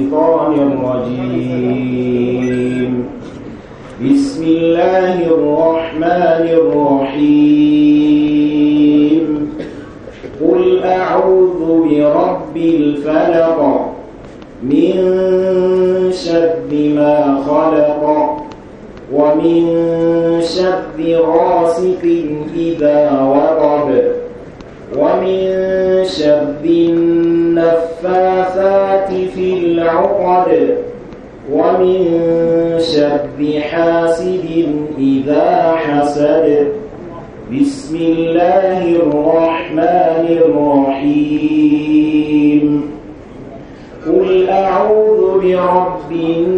الشيطان الرجيم بسم الله الرحمن الرحيم قل أعوذ برب الفلق من شر ما خلق ومن شر غاسق إذا وقب ومن شر النفاثات في العقد ومن شر حاسد إذا حسد بسم الله الرحمن الرحيم قل أعوذ برب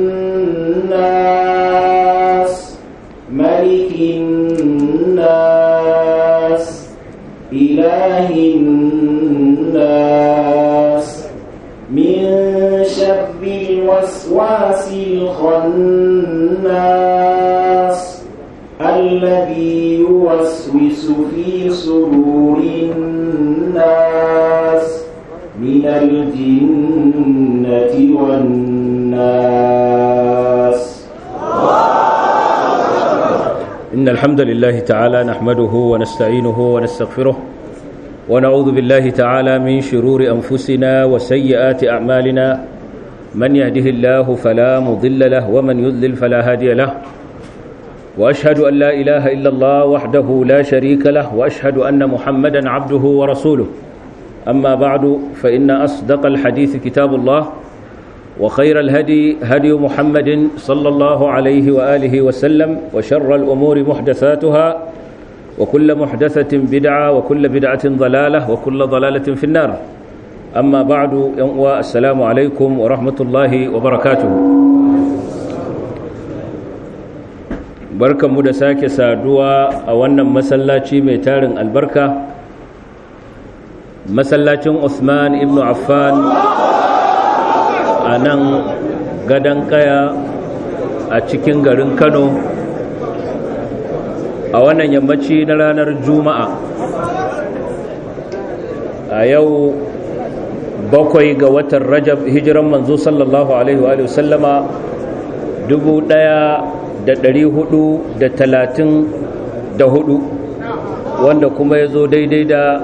الناس ملك الناس إله الناس من شر الوسواس الخناس الذي يوسوس في صدور الناس من الجنة والناس إن الحمد لله تعالى نحمده ونستعينه ونستغفره ونعوذ بالله تعالى من شرور أنفسنا وسيئات أعمالنا من يهده الله فلا مضل له ومن يضلل فلا هادي له وأشهد أن لا إله إلا الله وحده لا شريك له وأشهد أن محمدا عبده ورسوله أما بعد فإن أصدق الحديث كتاب الله وخير الهدي هدي محمد صلى الله عليه وآله وسلم وشر الأمور محدثاتها وكل محدثة بدعة وكل بدعة ضلالة وكل ضلالة في النار أما بعد السلام عليكم ورحمة الله وبركاته barkanmu da sake saduwa a wannan masallaci mai tarin albarka masallacin Uthman ibn Affan a nan gadon kaya a cikin garin Kano a wannan yammaci na ranar Juma'a a yau bakwai ga watan Rajab hijiran manzo sallallahu alaihi wa sallama dubu ɗaya da ɗari hudu da talatin da hudu wanda kuma ya zo daidai da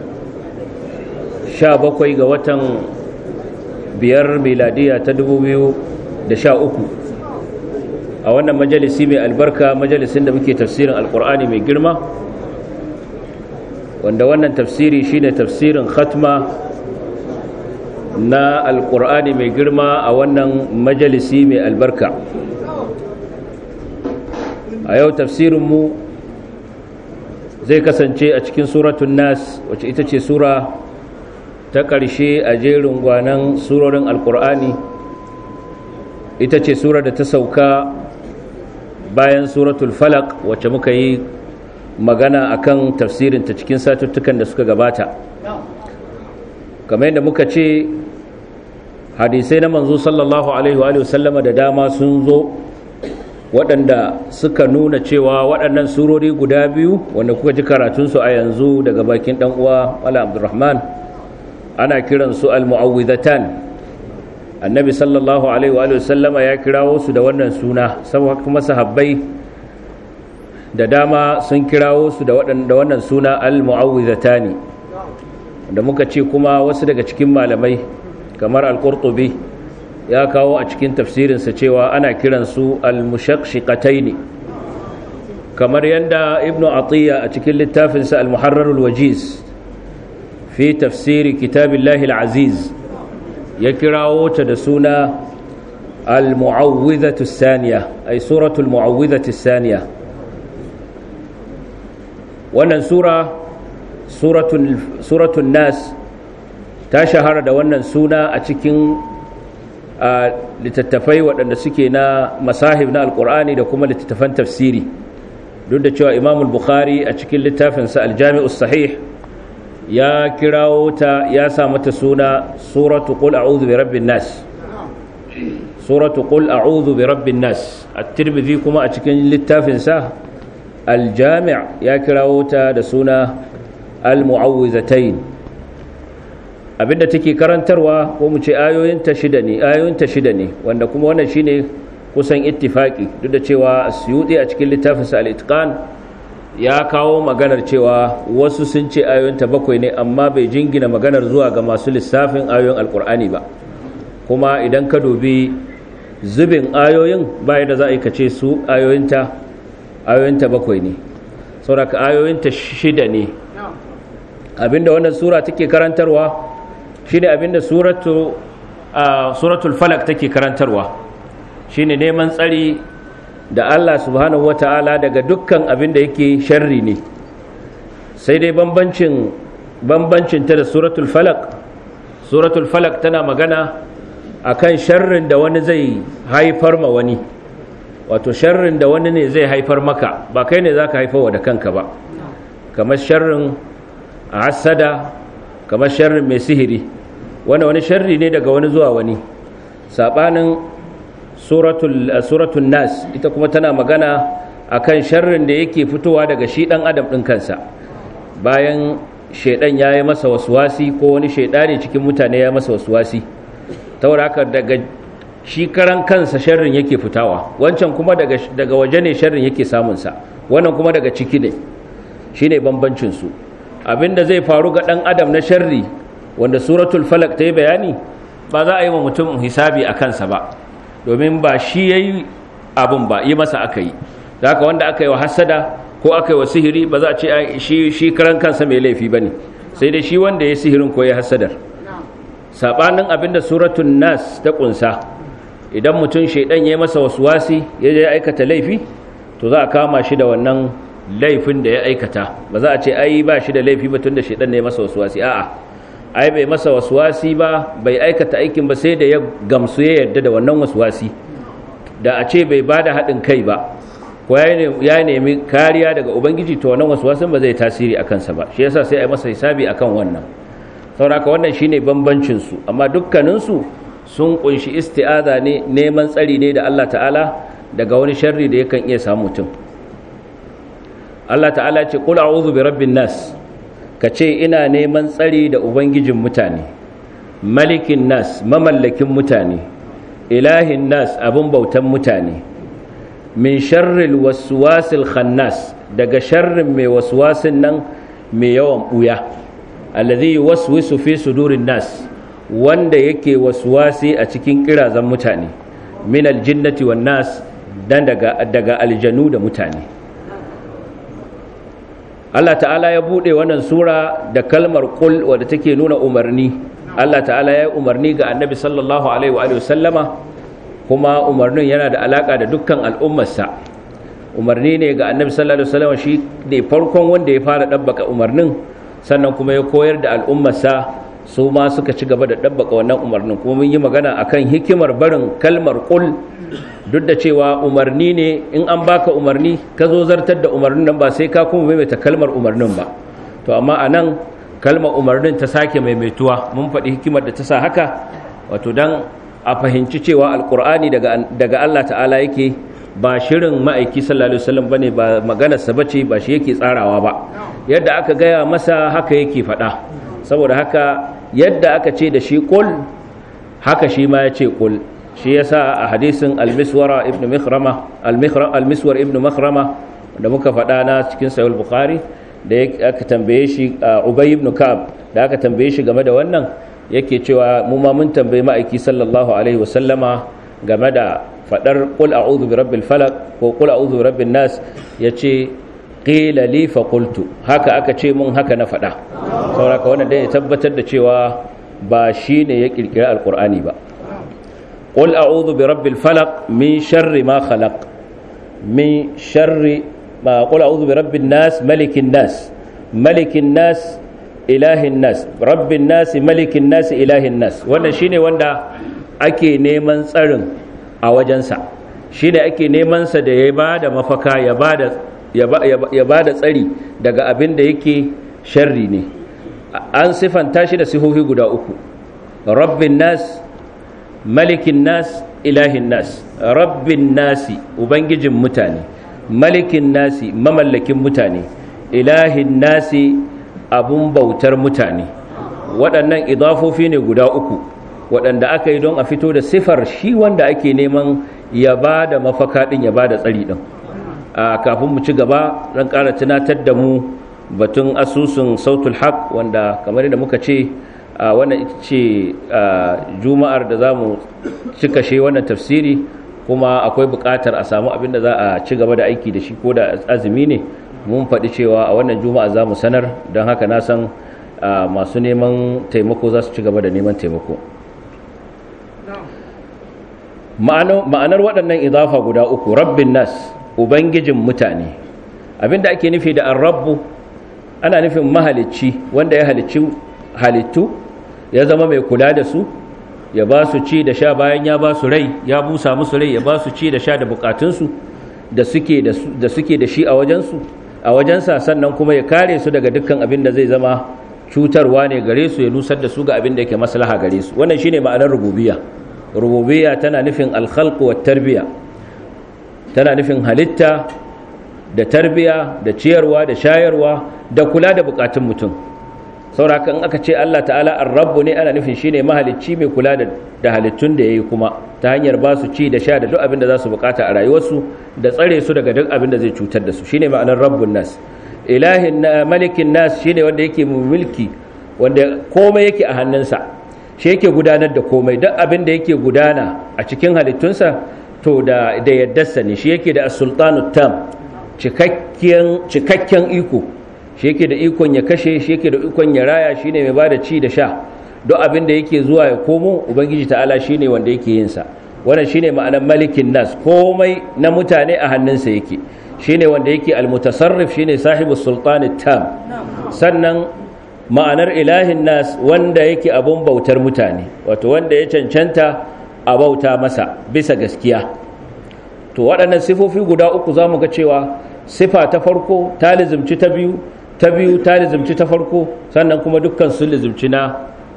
sha bakwai ga watan biyar miladiya ta dubu biyu da sha uku a wannan majalisi mai albarka majalisin da muke tafsirin alkur'ani mai girma wanda wannan tafsiri shine tafsirin khatma na alkur'ani mai girma a wannan majalisi mai albarka a yau tafsirinmu zai kasance a cikin suratun nas wacce ita ce sura ta ƙarshe a jerin gwanan surorin alkur'ani ita ce sura da ta sauka bayan suratul falak wacce muka yi magana akan tafsirinta cikin satuttukan da suka gabata kamar yadda muka ce hadisai na manzo sallallahu alaihi wa sallama da dama sun zo waɗanda suka nuna cewa waɗannan surori guda biyu wanda kuka ji karatunsu a yanzu daga bakin ɗan uwa wala abdurrahman ana kiransu al-mu'awwidhatan annabi sallallahu alaihi wa sallama ya kirawo su da wannan suna saboda kuma sahabbai da dama sun kirawo su da wannan suna al-mu'awwidhatani da muka ce kuma wasu daga cikin malamai kamar al-qurtubi ya kawo a cikin tafsirinsa cewa ana kiransu al-mushaqqaqataini kamar yanda ibnu atiya a cikin littafinsa al-muharrarul wajiz fi tafsiri kitabillahi al-aziz ya kirawo ta da suna al-mu'awwidhatu saniya ay suratul mu'awwidhatu saniya wannan sura suratul suratul nas ta shahara da wannan suna a cikin littattafai waɗanda suke na masahib na alkur'ani da kuma littattafan tafsiri duk da cewa imamul bukhari a cikin littafinsa aljami'us sahih ya kirawo ta ya sa mata suna suratu qul a'udhu bi rabbin nas suratu qul a'udhu bi rabbin nas at-tirmidhi kuma a cikin littafinsa al-jami' ya kirawo ta da suna al-mu'awwizatayn abinda take karantarwa ko mu ce ayoyinta shida ne ayoyinta shida ne wanda kuma wannan shine kusan ittifaki duk da cewa suyudi a cikin littafinsa al-itqan ya kawo maganar cewa wasu sun ce ayoyinta bakwai ne amma bai jingina maganar zuwa ga masu lissafin ayoyin alkur'ani ba kuma idan ka dubi zubin ayoyin bayan da za a yi kace su ayoyinta ayoyinta bakwai ne sauraka ayoyinta shida ne abinda wannan sura take karantarwa shine abinda suratu suratul falak take karantarwa shine neman tsari da Allah subhanahu wata'ala daga dukkan abin da yake sharri ne sai dai bambancin bambancin ta da suratul falak suratul falak tana magana akan sharrin da wani zai haifar ma wani wato sharrin da wani ne zai haifar maka ba kai ne zaka haifarwa da kanka ba kamar sharrin asada kamar sharrin mai sihiri wanda wani sharri ne daga wani zuwa wani sabanin suratul nas ita kuma tana magana akan sharrin da yake fitowa daga shi dan adam din kansa bayan shaidan ya yi masa waswasi ko wani shaidani cikin mutane ya masa waswasi taura haka daga shi karan kansa sharrin yake fitawa wancan kuma daga daga waje ne sharrin yake samunsa wannan kuma daga ciki ne shine bambancin su abinda zai faru ga dan adam na sharri wanda suratul falak ta yi bayani ba za a yi wa mutum hisabi a kansa ba domin ba shi ya yi abin ba yi masa aka yi da haka wanda aka yi wa hasada ko aka yi wa sihiri ba za a ce shi karan kansa mai laifi ba ne sai dai shi wanda ya sihirin ko ya hasadar saɓanin abin da suratun nas ta ƙunsa idan mutum shaidan ya yi masa wasu wasi ya je aikata laifi to za a kama shi da wannan laifin da ya aikata ba za a ce ai ba shi da laifi ba tun da shaidan ne ya masa wasu wasi a'a ai bai masa waswasi ba bai aikata aikin ba sai da ya gamsu ya yarda da wannan waswasi da a ce bai bada haɗin kai ba ko ya nemi kariya daga ubangiji to wannan waswasin ba zai tasiri a kansa ba shi yasa sai a yi masa hisabi akan wannan sauraka wannan shine bambancin su amma dukkanin su sun kunshi isti'aza ne neman tsari ne da Allah ta'ala daga wani sharri da yakan iya samu mutum Allah ta'ala ce qul a'udhu bi rabbin nas ka ce ina neman tsari da ubangijin mutane malikin nas mamallakin mutane ilahin nas abin bautan mutane min sharril waswasil khannas daga sharrin mai waswasin nan mai yawan buya allazi yuwaswisu fi sudurin nas wanda yake waswasi a cikin kirazan mutane min aljinnati wan nas dan daga daga aljanu da mutane Allah ta'ala ya bude wannan sura da kalmar qul wadda take nuna umarni Allah ta'ala ya yi umarni ga annabi sallallahu alaihi wa sallama kuma umarnin yana da alaka da dukkan al'ummarsa umarni ne ga annabi sallallahu alaihi wasallam shi ne farkon wanda ya fara dabbaka umarnin sannan kuma ya koyar da al'ummarsa su ma suka ci gaba da dabbaka wannan umarnin kuma mun yi magana akan hikimar barin kalmar qul duk da cewa umarni ne in an baka umarni ka zo zartar da umarnin nan ba sai ka kuma maimaita kalmar umarnin ba to amma a nan kalmar umarnin ta sake maimaituwa mun faɗi hikimar da ta sa haka wato dan a fahimci cewa alkur'ani daga, daga Allah ta'ala yake ba shirin ma'aiki sallallahu alaihi wasallam bane ba maganarsa bace ba shi yake tsarawa ba yadda aka gaya masa haka yake faɗa saboda haka yadda aka ce da shi qul haka shi ma ya ce qul shi yasa a hadisin al-miswara ibn mikhrama al-miswar ibn makhrama da muka faɗa na cikin sahih bukhari da aka tambaye shi ubay ibn ka'ab da aka tambaye shi game da wannan yake cewa mu ma mun tambaye ma'aiki sallallahu alaihi wasallama game da fadar qul a'udhu bi rabbil falaq ko qul a'udhu bi rabbin nas yace qila li fa qultu haka aka ce mun haka na fada saboda wannan dai ya tabbatar da cewa ba shine ya kirkira alqur'ani ba qul a'udhu bi rabbil falaq min sharri ma khalaq min sharri ma qul a'udhu bi rabbin nas malikin nas malikin nas ilahin nas rabbin nas malikin nas ilahin nas wannan shine wanda ake neman tsarin a wajensa shine ake neman sa da ya bada mafaka ya bada ya bada tsari daga abin da yake sharri ne an sifanta shi da sihohi guda uku rabbin nas malikin nas ilahin nas rabbin nasi ubangijin mutane malikin nasi mamallakin mutane ilahin nasi abun bautar mutane waɗannan idafofi ne guda uku waɗanda aka yi don a fito da sifar shi wanda ake neman ya ba da mafaka ɗin ya ba da tsari ɗin a kafin mu ci gaba zan ƙara tunatar da mu batun asusun sautul haq wanda kamar yadda muka ce a wannan ita ce juma'ar da za mu cika shi wannan tafsiri kuma akwai buƙatar a samu abin da za a ci gaba da aiki da shi ko da azumi ne mun faɗi cewa a wannan juma'a za mu sanar don haka na san masu neman taimako za su ci gaba da neman taimako ma'anar waɗannan idafa guda uku rabbin nas ubangijin mutane abinda ake nufi da rabbu ana nufin mahalicci wanda ya halicci halittu ya zama mai kula da su ya ba su ci da sha bayan ya ba su rai ya busa musu rai ya ba su ci da sha da bukatunsu da suke da shi a wajensu a wajensa sannan kuma ya kare su daga dukkan abin da zai zama cutarwa ne gare su ya nusar da su ga abin da yake maslaha gare su wannan shine ma'anar rububiyya rububiyya tana nufin alkhalq wa tarbiya tana nufin halitta da tarbiya da ciyarwa da shayarwa da kula da bukatun mutum sauraka in aka ce Allah ta'ala ar-rabbu ne ana nufin shine mahalicci mai kula da halittun da yayi kuma ta hanyar ba su ci da sha da duk abin da za su bukata a rayuwarsu da tsare su daga duk abin da zai cutar da su shine ma'anar rabbun nas ilahin malikin nas shine wanda yake mulki wanda komai yake a hannunsa shi yake gudanar da komai duk abin da yake gudana a cikin halittunsa to da da yaddarsa ne shi yake da as-sultanu tam cikakken cikakken iko shi yake da ikon ya kashe shi yake da ikon ya raya shine mai bada ci da sha duk abin da yake zuwa ya komo ubangiji ta'ala shine wanda yake yin sa wannan shine ma'anar malikin nas komai na mutane a hannunsa yake shine wanda yake almutasarrif shine sahibu sultani tam sannan ma'anar ilahin nas wanda yake abun bautar mutane wato wanda ya cancanta a bauta masa bisa gaskiya to waɗannan sifofi guda uku za mu ga cewa sifa ta farko ta lizimci ta biyu ta biyu ta lizimci ta farko sannan kuma dukkan sun lizimci na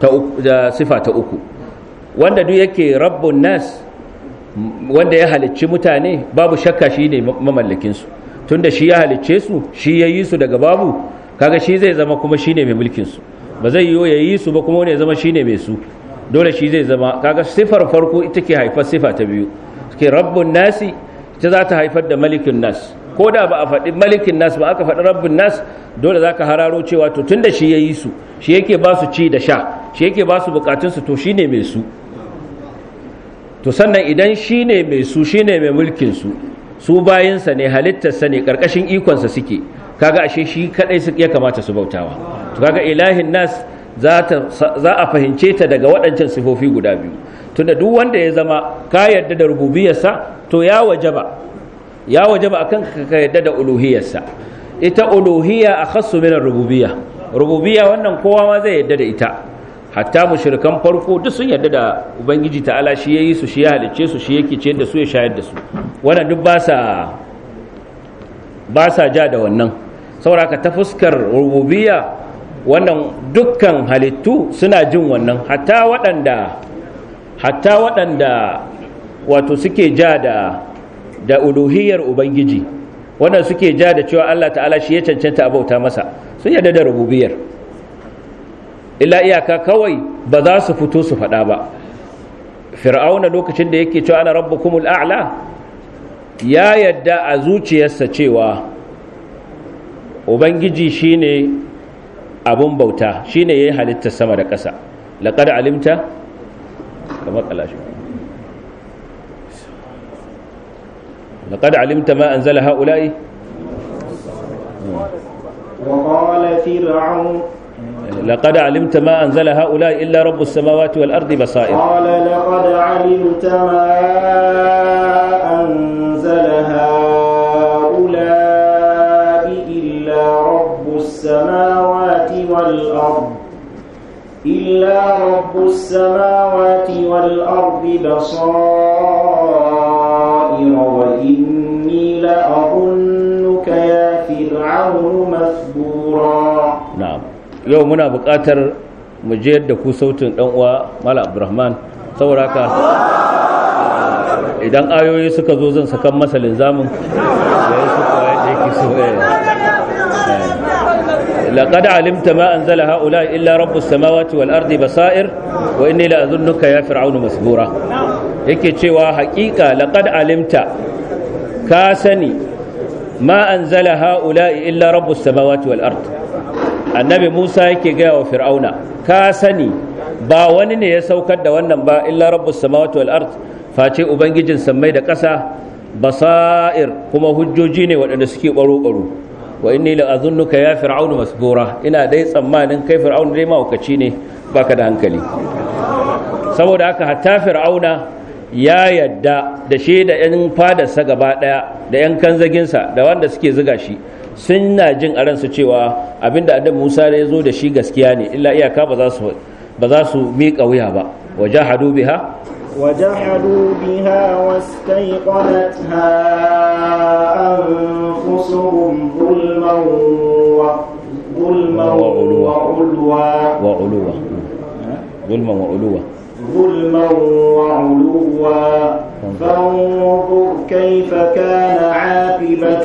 da sifa ta uku wanda duk yake rabbun nas wanda ya halicci mutane babu shakka shi ne mamallakinsu tunda shi ya halicce su shi ya yi su daga babu kaga shi zai zama kuma shi ne mai mulkinsu ba zai yiwu ya yi su ba kuma wani ya zama shi ne mai su dole shi zai zama kaga sifar farko ita ke haifar sifa ta biyu ke rabbun nasi ita za ta haifar da malikin nas ko da ba a faɗi malikin nas ba aka faɗi rabbin nas dole za ka hararo cewa to tun da shi ya yi su shi yake ba su ci da sha shi yake ba su bukatunsu to shi ne mai su to sannan idan shi ne mai su shi ne mai mulkinsu su bayinsa ne halittarsa ne ƙarƙashin ikonsa suke kaga ashe shi kaɗai ya kamata su bautawa to kaga ilahin nas za a fahimce ta daga waɗancan sifofi guda biyu tunda duk wanda ya zama ka yarda da rububiyarsa to ya wajaba ya wajaba akan ka yarda da uluhiyarsa ita uluhiyya akhassu min rububiyya rububiyya wannan kowa ma zai yarda da ita hatta mushrikan farko duk sun yarda da ubangiji ta'ala shi yayi su shi ya halicce su shi yake ciyar da su ya shayar da su wannan duk ba sa ba sa ja da wannan saboda ta fuskar rububiyya wannan dukkan halittu suna jin wannan hatta waɗanda hatta waɗanda wato suke ja da da uluhiyar ubangiji wannan suke ja da cewa Allah ta'ala shi ya cancanta abauta masa sun yarda da rububiyar illa iyaka kawai ba za su fito su faɗa ba fir'auna lokacin da yake cewa ana rabbukumul a'la ya yadda a zuciyarsa cewa ubangiji shine abun bauta shine yayin halittar sama da ƙasa laqad alimta kamar kalashi laqad alimta ma anzala haula'i وقال فرعون لقد علمت ما أنزل هؤلاء إلا رب السماوات والأرض بصائر قال لقد علمت ما أنزل هؤلاء إلا رب السماوات والأرض إلا رب السماوات والأرض بصائر وإني لأظنك يا فرعون مثبورا na'am yau muna buƙatar mu je da ku sautin dan uwa Malam Abdulrahman saboda haka idan ayoyi suka zo zan sakan masa linzamin da ya suka yadda yake so laqad alimta ma anzala haula illa rabbus samawati wal ardi basair wa inni la adhunnuka ya fir'aunu masbura yake cewa haƙiƙa laqad alimta ka sani ma anzala haula illa rabbus samawati wal ard annabi Musa yake gaya wa fir'auna ka sani ba wani ne ya saukar da wannan ba illa rabbus samawati wal ard face ubangijin sammai da ƙasa basair kuma hujjoji ne waɗanda suke baro-baro wa inni la azunnuka ya fir'aunu masbura ina dai tsammanin kai fir'aunu dai mahaukaci ne baka da hankali saboda haka hatta fir'auna ya yadda da shi da yan fadarsa gaba daya da yan kanzaginsa da wanda suke ziga shi sun na jin a ransu cewa abinda annabi Musa ya zo da shi gaskiya ne illa iyaka ba za su ba za su miƙa wuya ba wajahadu biha وجحدوا بها واستيقنتها أنفسهم ظلما ظلما وعلوا. وعلوا وعلوا ظلما وعلوا ظلما وعلوا فانظر كيف كان عاقبة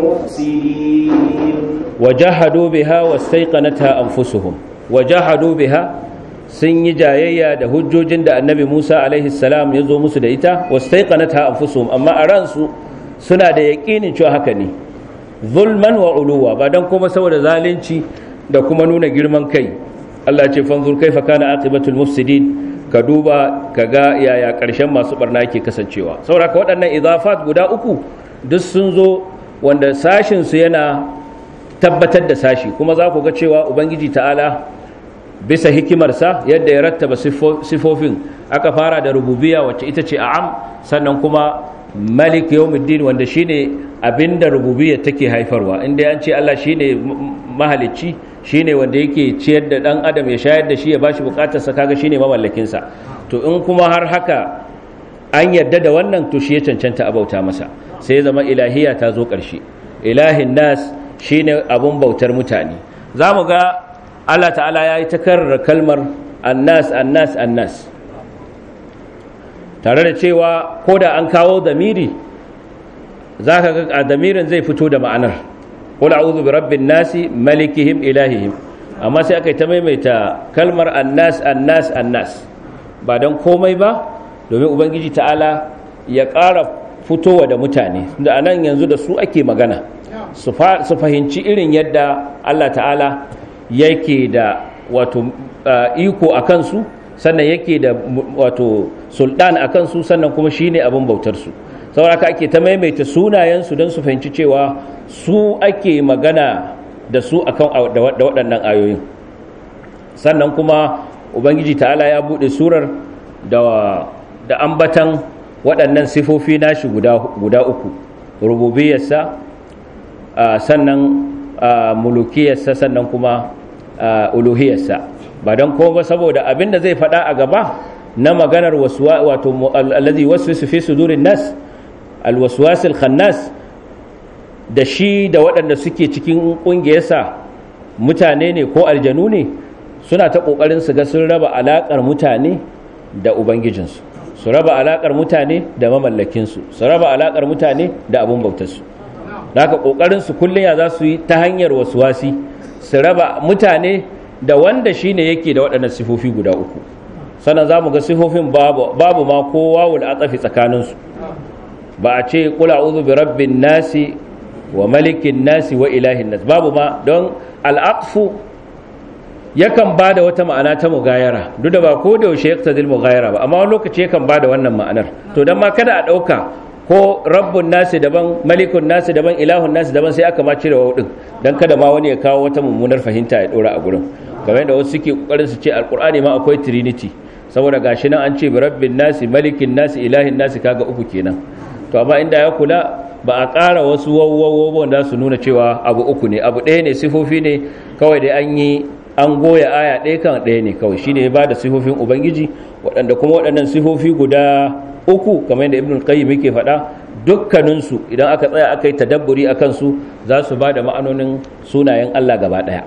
المفسدين wajahadu biha wastaiqanatha anfusuhum wajahadu biha sun yi jayayya da hujjojin da annabi Musa alaihi salam ya zo musu da ita wastaiqanatha anfusuhum amma a ransu suna da yaƙinin cewa haka ne zulman wa uluwa ba dan kuma saboda zalunci da kuma nuna girman kai Allah ya ce fanzur kaifa kana aqibatul mufsidin ka duba ka ga yaya ƙarshen masu barna yake kasancewa saboda haka waɗannan idafat guda uku duk sun zo wanda sashin su yana tabbatar da sashi kuma za ku ga cewa ubangiji ta'ala bisa hikimarsa yadda ya rattaba sifofin aka fara da rububiya wacce ita ce a'am sannan kuma malik yawmiddin wanda shine abinda rububiyya take haifarwa inda an ce Allah shine mahalicci shine wanda yake ciyar da dan adam ya shayar da shi ya bashi bukatarsa kaga shine mamallakin sa to in kuma har haka an yadda da wannan to shi ya cancanta a bauta masa sai ya zama ilahiya ta zo ƙarshe ilahin nas shine abun bautar mutane za mu ga Allah ta'ala ya yi ta karra kalmar annas annas annas tare da cewa ko da an kawo damiri za ka ga a damirin zai fito da ma'anar qul a'udhu bi rabbin nasi malikihim ilahihim amma sai aka yi ta maimaita kalmar annas annas annas ba don komai ba domin ubangiji ta'ala ya ƙara fitowa da mutane da anan yanzu da su ake magana su fahimci irin yadda Allah ta'ala yake da wato iko a kansu sannan yake da wato sultan a kansu sannan kuma shine abin bautarsu saboda ake ta maimaita sunayensu don su fahimci cewa su ake magana da su akan da waɗannan ayoyin sannan kuma ubangiji ta'ala ya buɗe surar da ambatan waɗannan sifofi nashi guda uku rububiyarsa sannan mulukiyarsa sannan kuma uluhiyarsa ba don kuma saboda abin da zai faɗa a gaba na maganar wato allazi wasu fi sudurin nas alwaswasil khannas da shi da waɗanda suke cikin ƙungiyarsa mutane ne ko aljanu ne suna ta ƙoƙarin su ga sun raba alaƙar mutane da ubangijinsu su raba alaƙar mutane da mamallakinsu su raba alaƙar mutane da abin bautarsu da haka ƙoƙarin su kullum ya za su yi ta hanyar wasuwasi su raba mutane da wanda shi ne yake da waɗannan sifofi guda uku sannan za mu ga sifofin babu ma kowa wul atsafi tsakaninsu ba a ce kula uzu bi rabbin nasi wa malikin nasi wa ilahin nas babu ma don al'aqfu yakan ba da wata ma'ana ta mugayara duk da ba ko da yaushe yaktadil mugayara ba amma wani lokaci yakan ba da wannan ma'anar to dan ma kada a ɗauka ko rabbun nasi daban malikun nasi daban ilahun nasi daban sai aka ma cire wa din dan kada ma wani ya kawo wata mummunar fahimta ya dora a gurin kamar yadda wasu suke kokarin su ce alqur'ani ma akwai trinity saboda gashi nan an ce bi rabbin nasi malikin nasi ilahin nasi kaga uku kenan to amma inda ya kula ba a ƙara wasu wawwawo da su nuna cewa abu uku ne abu ɗaya ne sifofi ne kawai dai an yi an goya aya ɗaya kan ɗaya ne kawai shine ya bada sifofin ubangiji waɗanda kuma waɗannan sifofi guda uku kamar yadda ibn qayyim yake faɗa dukkaninsu idan aka tsaya aka yi tadabburi a kansu za su ba da ma'anonin sunayen Allah gaba ɗaya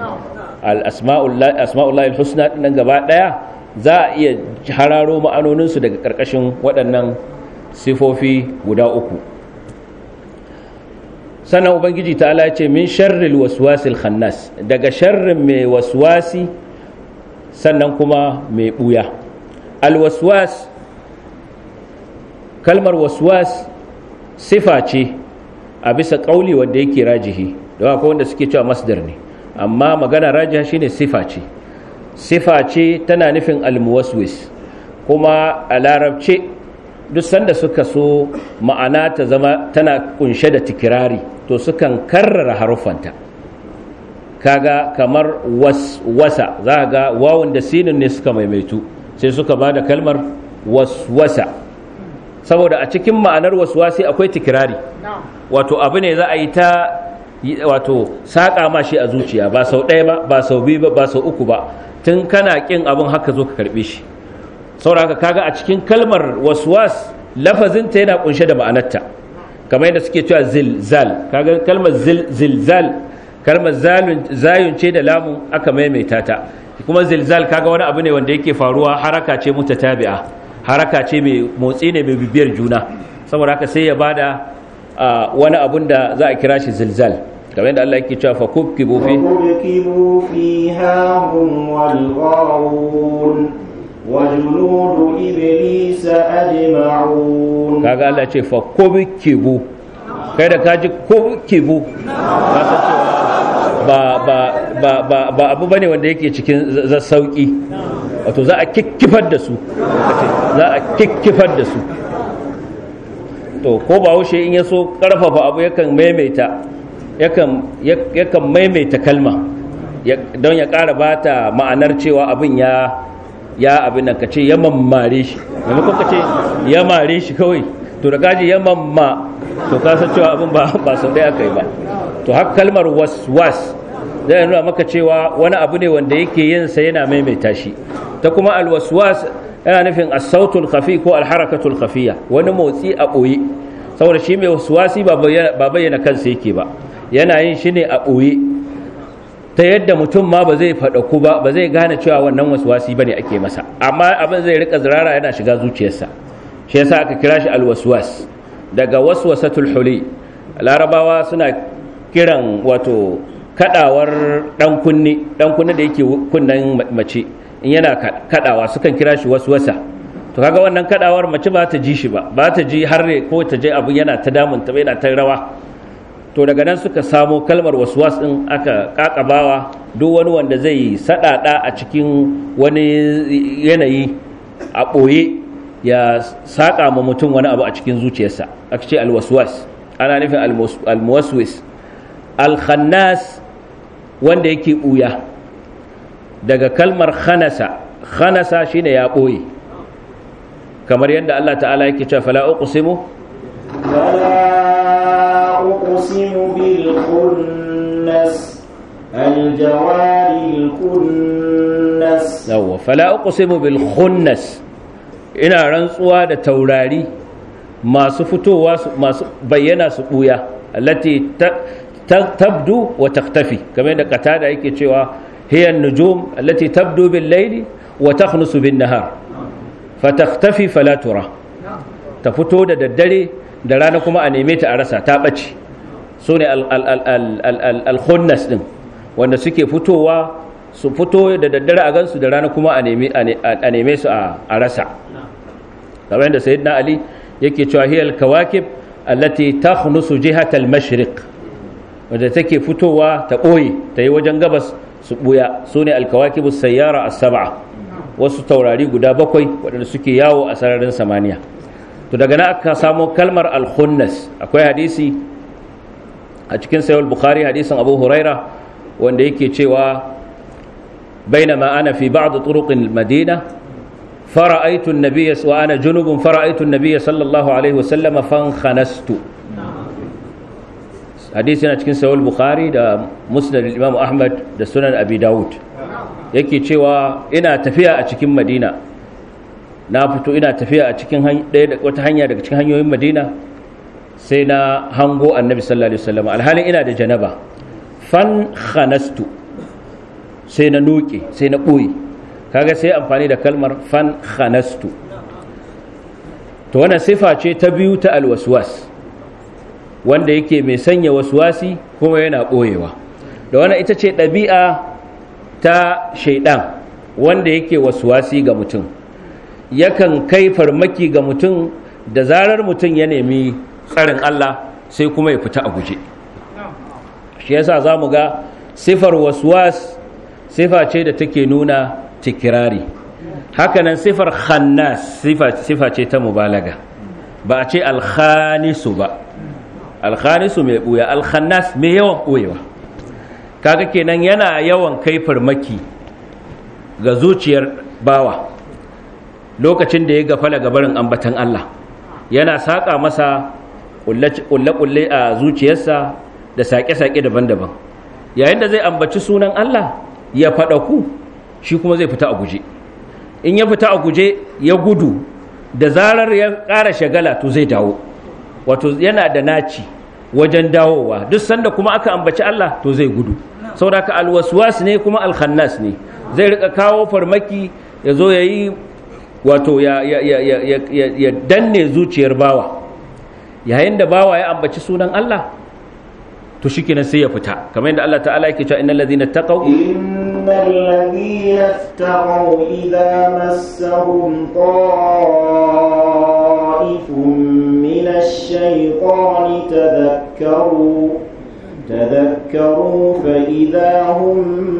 al-asma'ullahi al-husna nan gaba ɗaya za a iya hararo ma'anoninsu daga ƙarƙashin waɗannan sifofi guda uku sannan ubangiji ta'ala ya ce min sharril waswasil khannas daga sharrin mai waswasi sannan kuma mai buya alwaswas kalmar waswas sifa ce a bisa kauli wanda yake rajihi da akwai wanda suke cewa masdar ne amma magana rajiha shine sifa ce sifa ce tana nufin almuwaswis kuma a larabce duk sanda suka so ma'ana ta zama tana kunshe da tikirari to sukan karrara haruffanta kaga kamar waswasa za ga wawun da sinin ne suka maimaitu sai suka ba da kalmar waswasa saboda a cikin ma'anar waswasi akwai tikirari wato abu ne za a yi ta wato saƙa ma shi a zuciya ba sau ɗaya ba ba sau biyu ba ba sau uku ba tun kana ƙin abin haka zo ka karɓe shi saboda kaga a cikin kalmar waswas lafazinta yana kunshe da ma'anarta kamar yadda suke cewa zilzal kaga kalmar zilzal kalmar zayun ce da lamun aka maimaita ta kuma zilzal kaga wani abu ne wanda yake faruwa haraka ce mutatabi'a haraka ce mai motsi ne mai bibiyar juna saboda haka sai ya bada wani abun da za a kira shi zilzal kamar yadda Allah yake cewa fa kubkibu fi فكبكبوا فيها هم والغاوون وجنود إبليس أجمعون kaga Allah ce fa kubkibu kai da kaji kubkibu ka san cewa ba ba ba ba ba abu bane wanda yake cikin sauki wato za a kikkifar da su za a kikkifar da su to ko ba haushe in ya so karfafa abu yakan maimaita yakan yakan maimaita kalma don ya ƙara bata ma'anar cewa abin ya ya abin nan kace ya mammare shi maimakon kace ya mare shi kawai to da kaji ya mamma to ka san cewa abin ba ba sau ɗaya kai ba to har kalmar waswas zai nuna maka cewa wani abu ne wanda yake yin sa yana maimaita shi ta kuma alwaswas yana nufin as-sautul khafi ko al-harakatul khafiya wani motsi a ɓoye saboda shi mai waswasi ba bayyana kansa yake ba yana yin shi ne a ɓoye ta yadda mutum ma ba zai faɗaku ba ba zai gane cewa wannan waswasi ba ne ake masa amma abin zai rika zirara yana shiga zuciyarsa shi yasa aka kira shi alwaswas daga waswasatul huli larabawa suna kiran wato kadawar dan kunni dan kunni da yake kunnan mace in yana kadawa sukan kira shi waswasa to kaga wannan kadawar mace ba ta ji shi ba ba ta ji har ko ta je abu yana ta damunta yana ta rawa to daga nan suka samo kalmar waswas din aka kakabawa duk wani wanda zai sadada a cikin wani yanayi a ɓoye ya saƙa ma mutum wani abu a cikin zuciyarsa aka ce alwaswas ana nufin almuwaswis alkhannas wanda yake ɓuya daga kalmar khanasa khanasa shine ya ɓoye kamar yadda Allah ta'ala yake cewa fala uqsimu فلا أقسم بالخنس الجوار الكنس yawwa fala uqsimu bil khunnas ina rantsuwa da taurari masu fitowa masu bayyana su buya allati tabdu wa takhtafi kamar da qatada yake cewa hiya an-nujum allati tabdu bil layli wa takhnusu bin nahar fatakhtafi fala tura ta fito da daddare da rana kuma a neme ta a rasa ta ɓace su ne al-khunnas ɗin wanda suke fitowa su fito da daddare a gansu da rana kuma a neme su a rasa kamar yadda sayyidina ali yake cewa hiyal kawakib allati takhnusu jihat al-mashriq wanda take fitowa ta ɓoye ta yi wajen gabas su ɓuya su ne alkawakibu sayyara as-sab'a wasu taurari guda bakwai waɗanda suke yawo a sararin samaniya to daga nan aka samo kalmar al-khunnas akwai hadisi a cikin sayar bukhari hadisin abu huraira wanda yake cewa bainama ana fi ba'd turuqin madina فرأيت النبي وأنا جنب فرأيت النبي صلى الله عليه وسلم فانخنست حديثنا cikin sahih bukhari da musnad imam ahmad da sunan abi daud yake cewa ina tafiya a cikin madina na fito ina tafiya a cikin wata hanya daga cikin hanyoyin madina sai na hango annabi sallallahu alaihi wasallam alhalin ina da janaba fan khanastu sai na noke sai na ɓoye kaga sai amfani da kalmar fan khanastu to wannan sifa ce ta biyu ta alwaswas wanda yake mai sanya waswasi kuma yana ɓoyewa da wannan ita ce ɗabi'a ta shaidan wanda yake waswasi ga mutum yakan kai farmaki ga mutum da zarar mutum ya nemi tsarin Allah sai kuma ya fita a guje shi yasa za mu ga sifar waswas sifa ce da take nuna tikirari hakanan sifar khannas sifa ce ta mubalaga ba a ce alkhanisu ba alkhanisu mai buya alkhannas mai yawan buyewa kaga kenan yana yawan kai farmaki ga zuciyar bawa lokacin da ya gafala gabarin ambatan Allah yana saƙa masa ƙulle-ƙulle a zuciyarsa da saƙe-saƙe daban-daban yayin da zai ambaci sunan Allah ya faɗa ku shi kuma zai fita a guje in ya fita a guje ya gudu da zarar ya ƙara shagala to zai dawo wato yana da naci wajen dawowa duk sanda kuma aka ambaci Allah to zai gudu saboda ka alwaswas ne kuma alkhannas ne zai rika kawo farmaki ya zo ya yi wato ya danne zuciyar bawa yayin da bawa ya ambaci sunan Allah to shikenan sai ya fita kamar yadda Allah ta'ala yake cewa innal ladhina taqaw innal ladhina taqaw idza massahum ta'ifun minash shaytani tadhakkaru تذكروا فإذا هم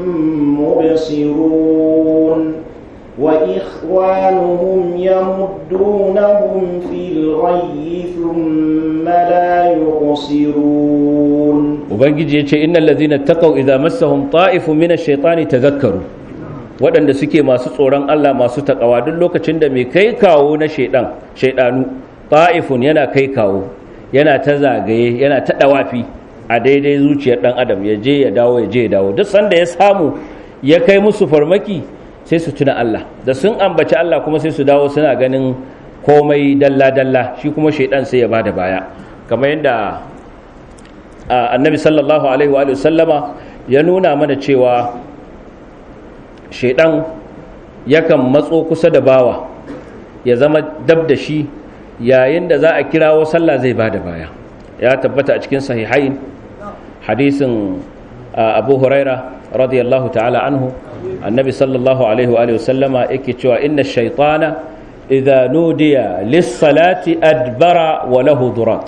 مبصرون وإخوانهم يمدونهم في الغي ثم لا يقصرون ubangiji ya ce innal ladhina taqaw idza massahum ta'ifun min ash-shaytani tadhakkaru waɗanda suke masu tsoron Allah masu takawa duk lokacin da mai kai kawo na shaidan shaidanu ta'ifun yana kai kawo yana ta zagaye yana ta dawafi a daidai zuciyar dan adam ya je ya dawo ya je ya dawo duk sanda ya samu ya kai musu farmaki sai su tuna Allah da sun ambaci Allah kuma sai su dawo suna ganin komai dalla-dalla shi kuma shaidan sai ya bada baya kamar yadda annabi sallallahu alaihi wa sallama ya nuna mana cewa shaidan yakan matso kusa da bawa ya zama dab da shi yayin da za a kirawo sallah zai bada baya ya tabbata a cikin sahihain hadisin abu huraira radiyallahu ta'ala anhu annabi sallallahu alaihi wa sallama yake cewa inna shaitana idza nudiya lis-salati adbara wa lahu durat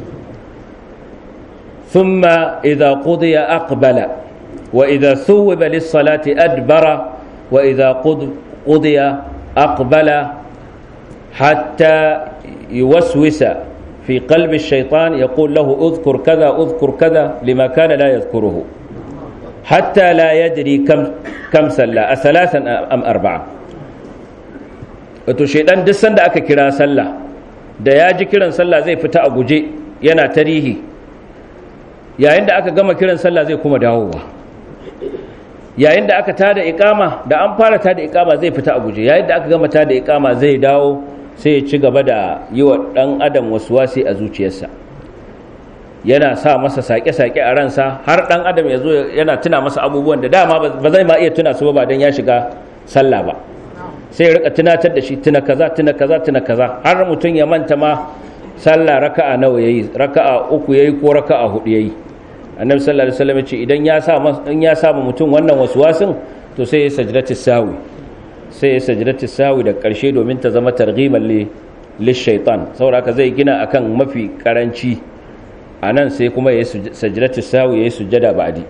thumma idza qudiya aqbala wa idza thuwiba lis-salati adbara wa idza qudiya aqbala hatta yuwaswisa في قلب الشيطان يقول له اذكر كذا اذكر كذا لما كان لا يذكره حتى لا يدري كم كم صلى ثلاثا ام اربعه wato shaidan duk sanda aka kira sallah da ya ji kiran sallah zai fita a guje yana tarihi yayin da aka gama kiran sallah zai kuma dawowa yayin da aka tada ikama da an fara tada ikama zai fita a guje yayin da aka gama tada ikama zai dawo sai ya ci gaba da yi wa ɗan adam wasu wasi a zuciyarsa yana sa masa sake-sake a ransa har ɗan adam ya zo yana tuna masa abubuwan da dama ba zai ma iya tuna su ba don ya shiga sallah ba sai ya rika tunatar da shi tuna kaza tuna kaza tuna kaza har mutum ya manta ma sallah raka'a nawa yayi raka'a uku yayi ko raka'a hudu yayi annabi sallallahu alaihi wasallam ya ce idan ya sa in ya sa mutum wannan waswasin to sai ya sajdatu sawi sai ya sajidati sawi da ƙarshe domin ta zama targhiban li shaitan saboda haka zai gina akan mafi karanci a nan sai kuma ya sajidati sawi ya yi sujjada ba'di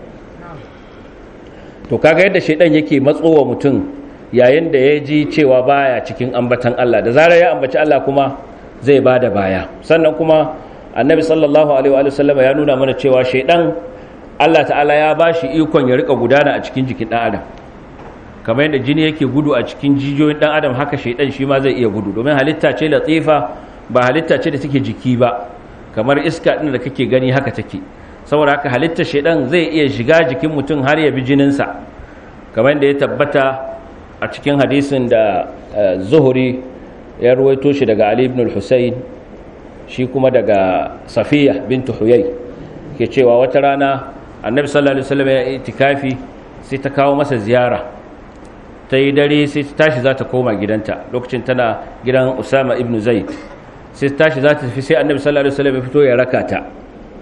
to kaga yadda shaitan yake matsowa mutum yayin da ya ji cewa baya cikin ambatan Allah da zarar ya ambaci Allah kuma zai bada baya sannan kuma annabi sallallahu alaihi wa sallam ya nuna mana cewa shaitan Allah ta'ala ya bashi ikon ya rika gudana a cikin jikin dan adam kamar yadda jini yake gudu a cikin jijiyoyin dan adam haka shaidan shi ma zai iya gudu domin halitta ce latifa ba halitta ce da take jiki ba kamar iska din da kake gani haka take saboda haka halittar shaidan zai iya shiga jikin mutum har ya bi jininsa kamar yadda ya tabbata a cikin hadisin da zuhuri ya ruwaito shi daga ali ibn al-husayn shi kuma daga safiya bintu huyay ke cewa wata rana annabi sallallahu alaihi wasallam ya itikafi sai ta kawo masa ziyara ta yi dare sai ta tashi za ta koma gidanta lokacin tana gidan usama ibn zaid sai ta tashi za ta tafi sai annabi sallallahu alaihi wasallam ya fito ya raka ta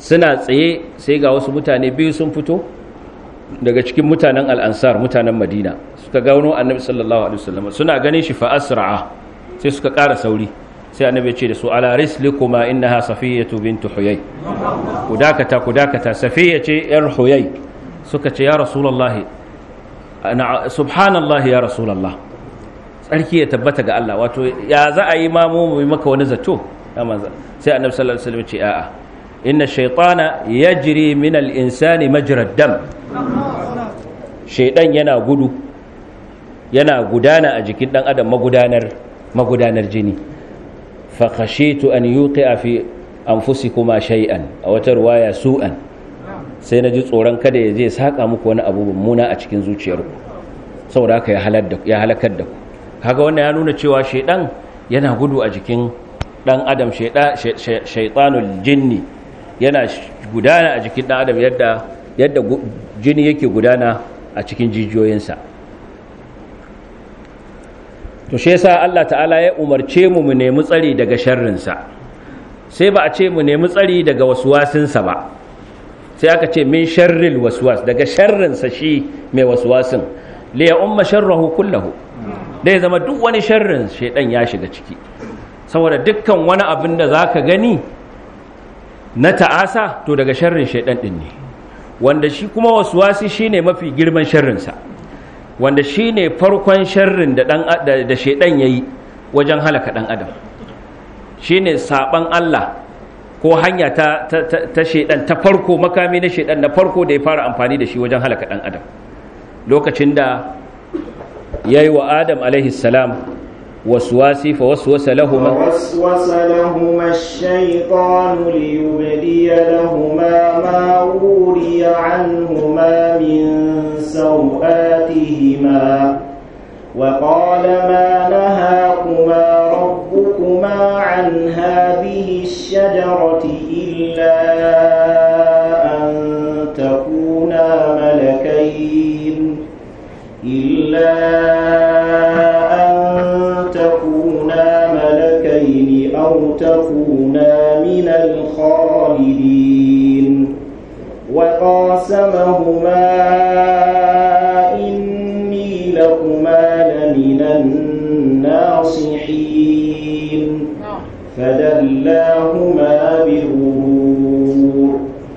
suna tsaye sai ga wasu mutane biyu sun fito daga cikin mutanen al'ansar mutanen madina suka gano annabi sallallahu alaihi wasallam suna ganin shi fa asra'a sai suka ƙara sauri sai annabi ya ce da su ala rislikuma innaha safiyatu bintu huyay ku dakata ku dakata safiya ce yar huyay suka ce ya rasulullahi ana subhanallahi ya rasulullah tsarki ya tabbata ga Allah wato ya za a yi ma mu mu maka wani zato sai annabi sallallahu alaihi wasallam ce a'a inna shaytana yajri min al-insani majra dam shaydan yana gudu yana gudana a jikin dan adam magudanar magudanar jini fa khashitu an yuqi'a fi anfusikuma shay'an a wata ruwaya su'an sai na ji tsoron kada ya je saka muku wani abu mummuna a cikin zuciyarku saboda haka ya halakar da ku kaga wannan ya nuna cewa shaidan yana gudu a jikin dan adam shaitanul jinni yana gudana a jikin dan adam yadda yadda jini yake gudana a cikin jijiyoyinsa to shi yasa Allah ta'ala ya umarce mu mu nemi tsari daga sharrinsa sai ba a ce mu nemi tsari daga waswasinsa ba sai aka ce min sharril waswas daga sharrinsa shi mai waswasin li ya umma sharrahu kullahu dai zama duk wani sharrin shaidan ya shiga ciki saboda dukkan wani abin da zaka gani na ta'asa to daga sharrin shaidan din ne wanda shi kuma waswasi shine mafi girman sharrinsa wanda shine farkon sharrin da dan da shaidan yayi wajen halaka dan adam shine saban Allah ko hanya ta ta, ta, shaidan ta farko makami na shaidan na farko da ya fara amfani da shi wajen halaka dan adam lokacin da yayi wa Adam alaihi salam waswasi fa waswasa lahum فوسوس لهما الشيطان ليبدي لهما ما وري عنهما من سوآتهما وقال ما نهاكما ربكما عن هذه الشجرة إلا أن تكونا ملكين إلا أن تكونا ملكين أو تكونا من الخالدين وقاسمهما إني لكما لمن الناصحين فدلاهما بغرور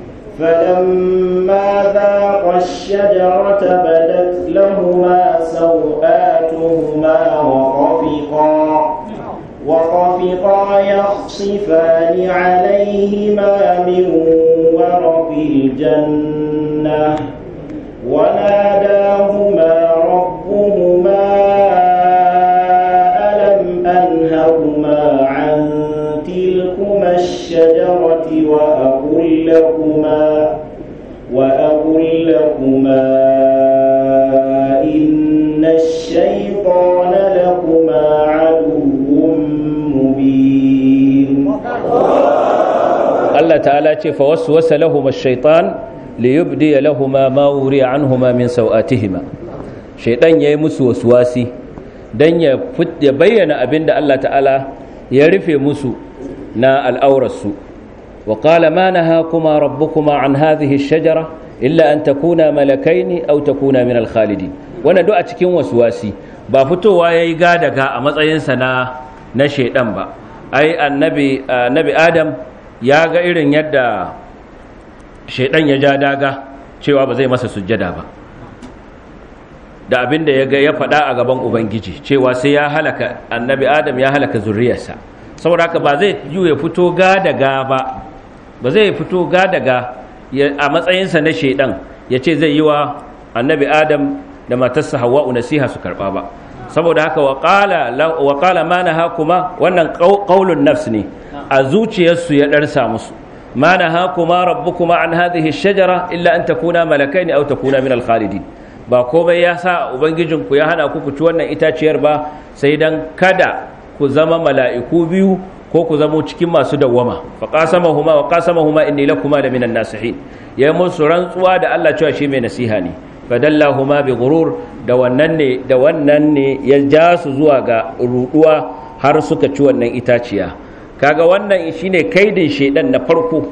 فلما ذاقا الشجرة بدت لهما سوآتهما وطفقا وطفقا يخصفان عليهما من ورق الجنة وناداهما ربهما ألم أنهكما عن تلكما الشجرة وأقل لكما وأقل لكما إن الشيطان لكما عدو مبين Allah ta'ala ce fa waswasa lahum ash-shaytan liyubdi lahumma ma wuriya anhuma min sawatihima shaytan yayi musu waswasi dan ya ya bayyana abinda Allah ta'ala ya rufe musu na al'aurarsu wa qala ma nahakuma rabbukuma an hadhihi ash-shajara illa an takuna malakaini aw takuna min al-khalidin wannan duk a cikin waswasi ba fitowa yayi gadaga a matsayinsa na na shaydan ba ai annabi annabi adam ya ga irin yadda shaidan ya ja daga cewa ba zai masa sujjada ba da abin da ya ga ya faɗa a gaban ubangiji cewa sai ya halaka annabi adam ya halaka zurriyarsa saboda haka ba zai yi ya fito ga daga ba ba zai fito ga daga a matsayinsa na shaidan ya ce zai yi wa annabi adam da matarsa hawa'u nasiha su karɓa ba saboda haka wa qala ma nahakuma wannan qaulun nafs ne a zuciyarsu ya ɗarsa musu ma na haku ma rabbukuma an hadhihi shajara illa an takuna malakaini aw takuna min al-khalidin ba komai ya sa ubangijinku ya hana ku ku ci wannan itaciyar ba sai dan kada ku zama mala'iku biyu ko ku zamo cikin masu dawwama fa qasamahuma wa qasamahuma inni lakuma la minan nasihin ya musu rantsuwa da Allah cewa shi mai nasiha ne fadallahuma bi ghurur da wannan ne da wannan ne ya ja su zuwa ga ruduwa har suka ci wannan itaciya kaga wannan shine kaidin shedan na farko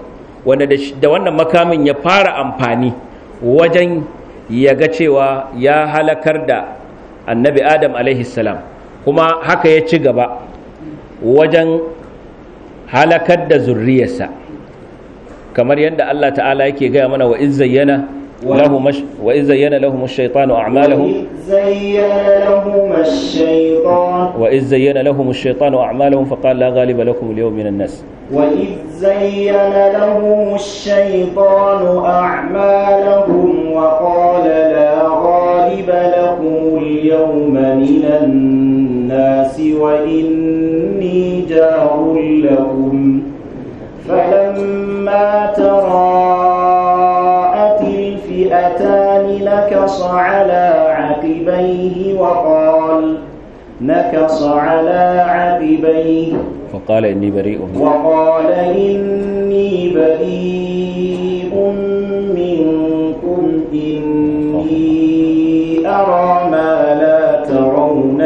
wanda da wannan makamin ya fara amfani wajen ya ga cewa ya halakar da annabi adam alaihi salam kuma haka ya ci gaba wajen halakar da zurriyarsa kamar yadda Allah ta'ala yake gaya mana wa izzayyana lahum wa izzayyana lahum ash-shaytanu a'malahum زين لهم الشيطان وإذ زين لهم الشيطان أعمالهم فقال لا غالب لكم اليوم من الناس وإذ زين لهم الشيطان أعمالهم وقال لا غالب لكم اليوم من الناس وإني جار لكم فلما تراءت الفئتان نكص على عقبيه وقال نكص على عقبيه فقال إني بريء منكم وقال إني بريء منكم إني أرى ما لا ترون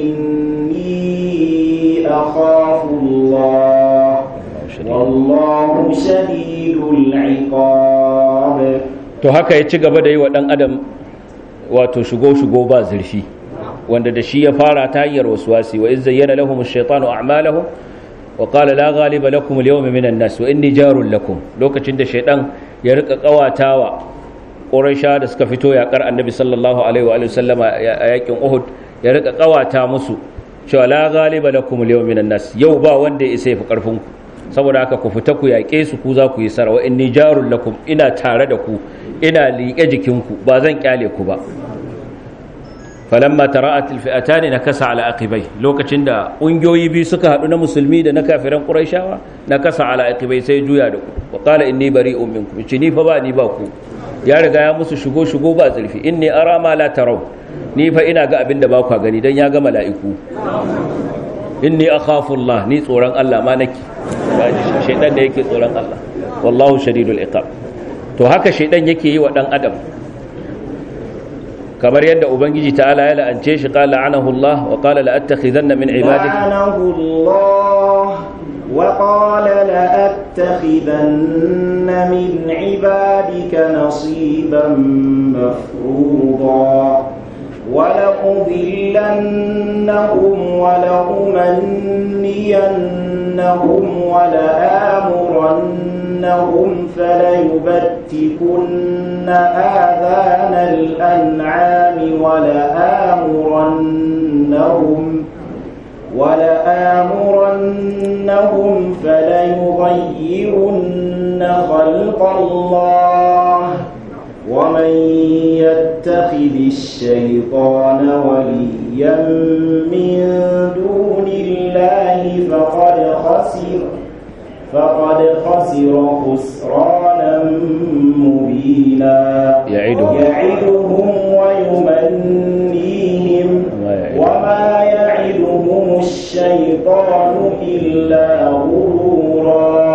إني أخاف الله والله شديد العقاب to haka ya ci gaba da yi wa ɗan adam wato shigo-shigo ba zurfi wanda da shi ya fara ta hanyar wasuwasi wa izza yana lahum ash-shaytanu a'malahum wa qala la ghaliba lakum al-yawma minan nas wa inni jarul lakum lokacin da shaydan ya rika kawatawa quraisha da suka fito yakar annabi sallallahu alaihi wa alihi sallama a yakin uhud ya rika kawata musu cewa la ghaliba lakum al-yawma minan nas yau ba wanda ya isa ya fi karfin ku saboda haka ku fita ku yaƙe su ku za ku yi sara wa inni jarul lakum ina tare da ku ina liƙe jikinku ba zan kyale ku ba falamma tara'at alfi'atan nakasa ala aqibai lokacin da ƙungiyoyi biyu suka haɗu na musulmi da na kafiran quraishawa nakasa ala aqibai sai juya da ku wa qala inni bari'un minkum ci ni fa ba ni ba ku ya riga ya musu shigo shigo ba zurfi inni ara ma la taraw ni fa ina ga abin da ba ku gani dan ya ga mala'iku inni akhafu Allah ni tsoron Allah ma nake shaidan da yake tsoron Allah wallahu shadidul iqab to haka shaidan yake yi wa dan adam kamar yadda ubangiji ta'ala ya la'ance shi qala anahu Allah wa qala la attakhidanna min ibadika لعنه الله وقال لأتخذن من عبادك نصيبا مفروضا ولأضلنهم ولأمنينهم ولآمرنهم فليبتكن آذان الأنعام ولآمرنهم ولآمرنهم فليغيرن خلق الله ومن يتخذ الشيطان وليا من دون الله فقد خسر فقد خسر خسرانا مبينا يعدهم يعدهم ويمنيهم وما يعدهم الشيطان إلا غرورا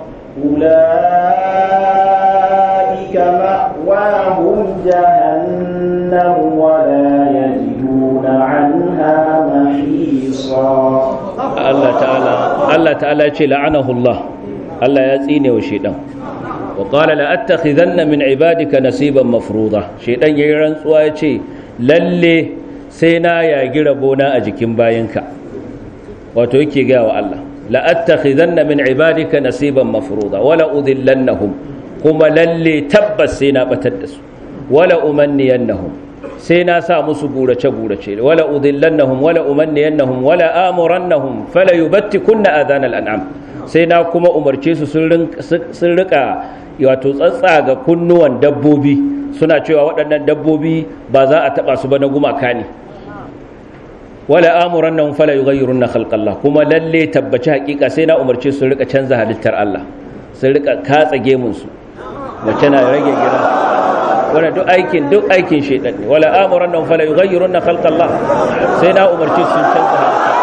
أولئك مأواهم جهنم ولا يجدون عنها محيصا Allah ta'ala Allah ta'ala ce la'anahu Allah Allah ya tsine wa shedan wa qala la attakhidanna min ibadika nasiban mafruḍa shedan yayin rantsuwa ya ce lalle sai na yagi rabona a jikin bayinka wato yake ga wa Allah la attakhidanna min ibadika nasiban mafruḍa wala udillannahum kuma lalle tabbas sai na batar da su wala umanniyannahum sai na sa musu burace-burace wala udillannahum wala umanniyannahum wala amurannahum fala yubattikunna adhanal an'am sai na kuma umarce su sun rika wato tsatsaga kunnuwan dabbobi suna cewa waɗannan dabbobi ba za a taba su ba na gumaka ne wala amurannahum fala yughayyirunna khalqallah kuma lalle tabbaci hakika sai na umarce su rika canza halittar Allah sun rika katsa gemun su mace na rage gira wala duk aikin duk aikin shaitan ne wala amuran nan fala yughayyirunna khalqa Allah sai na umarci sun canza halitta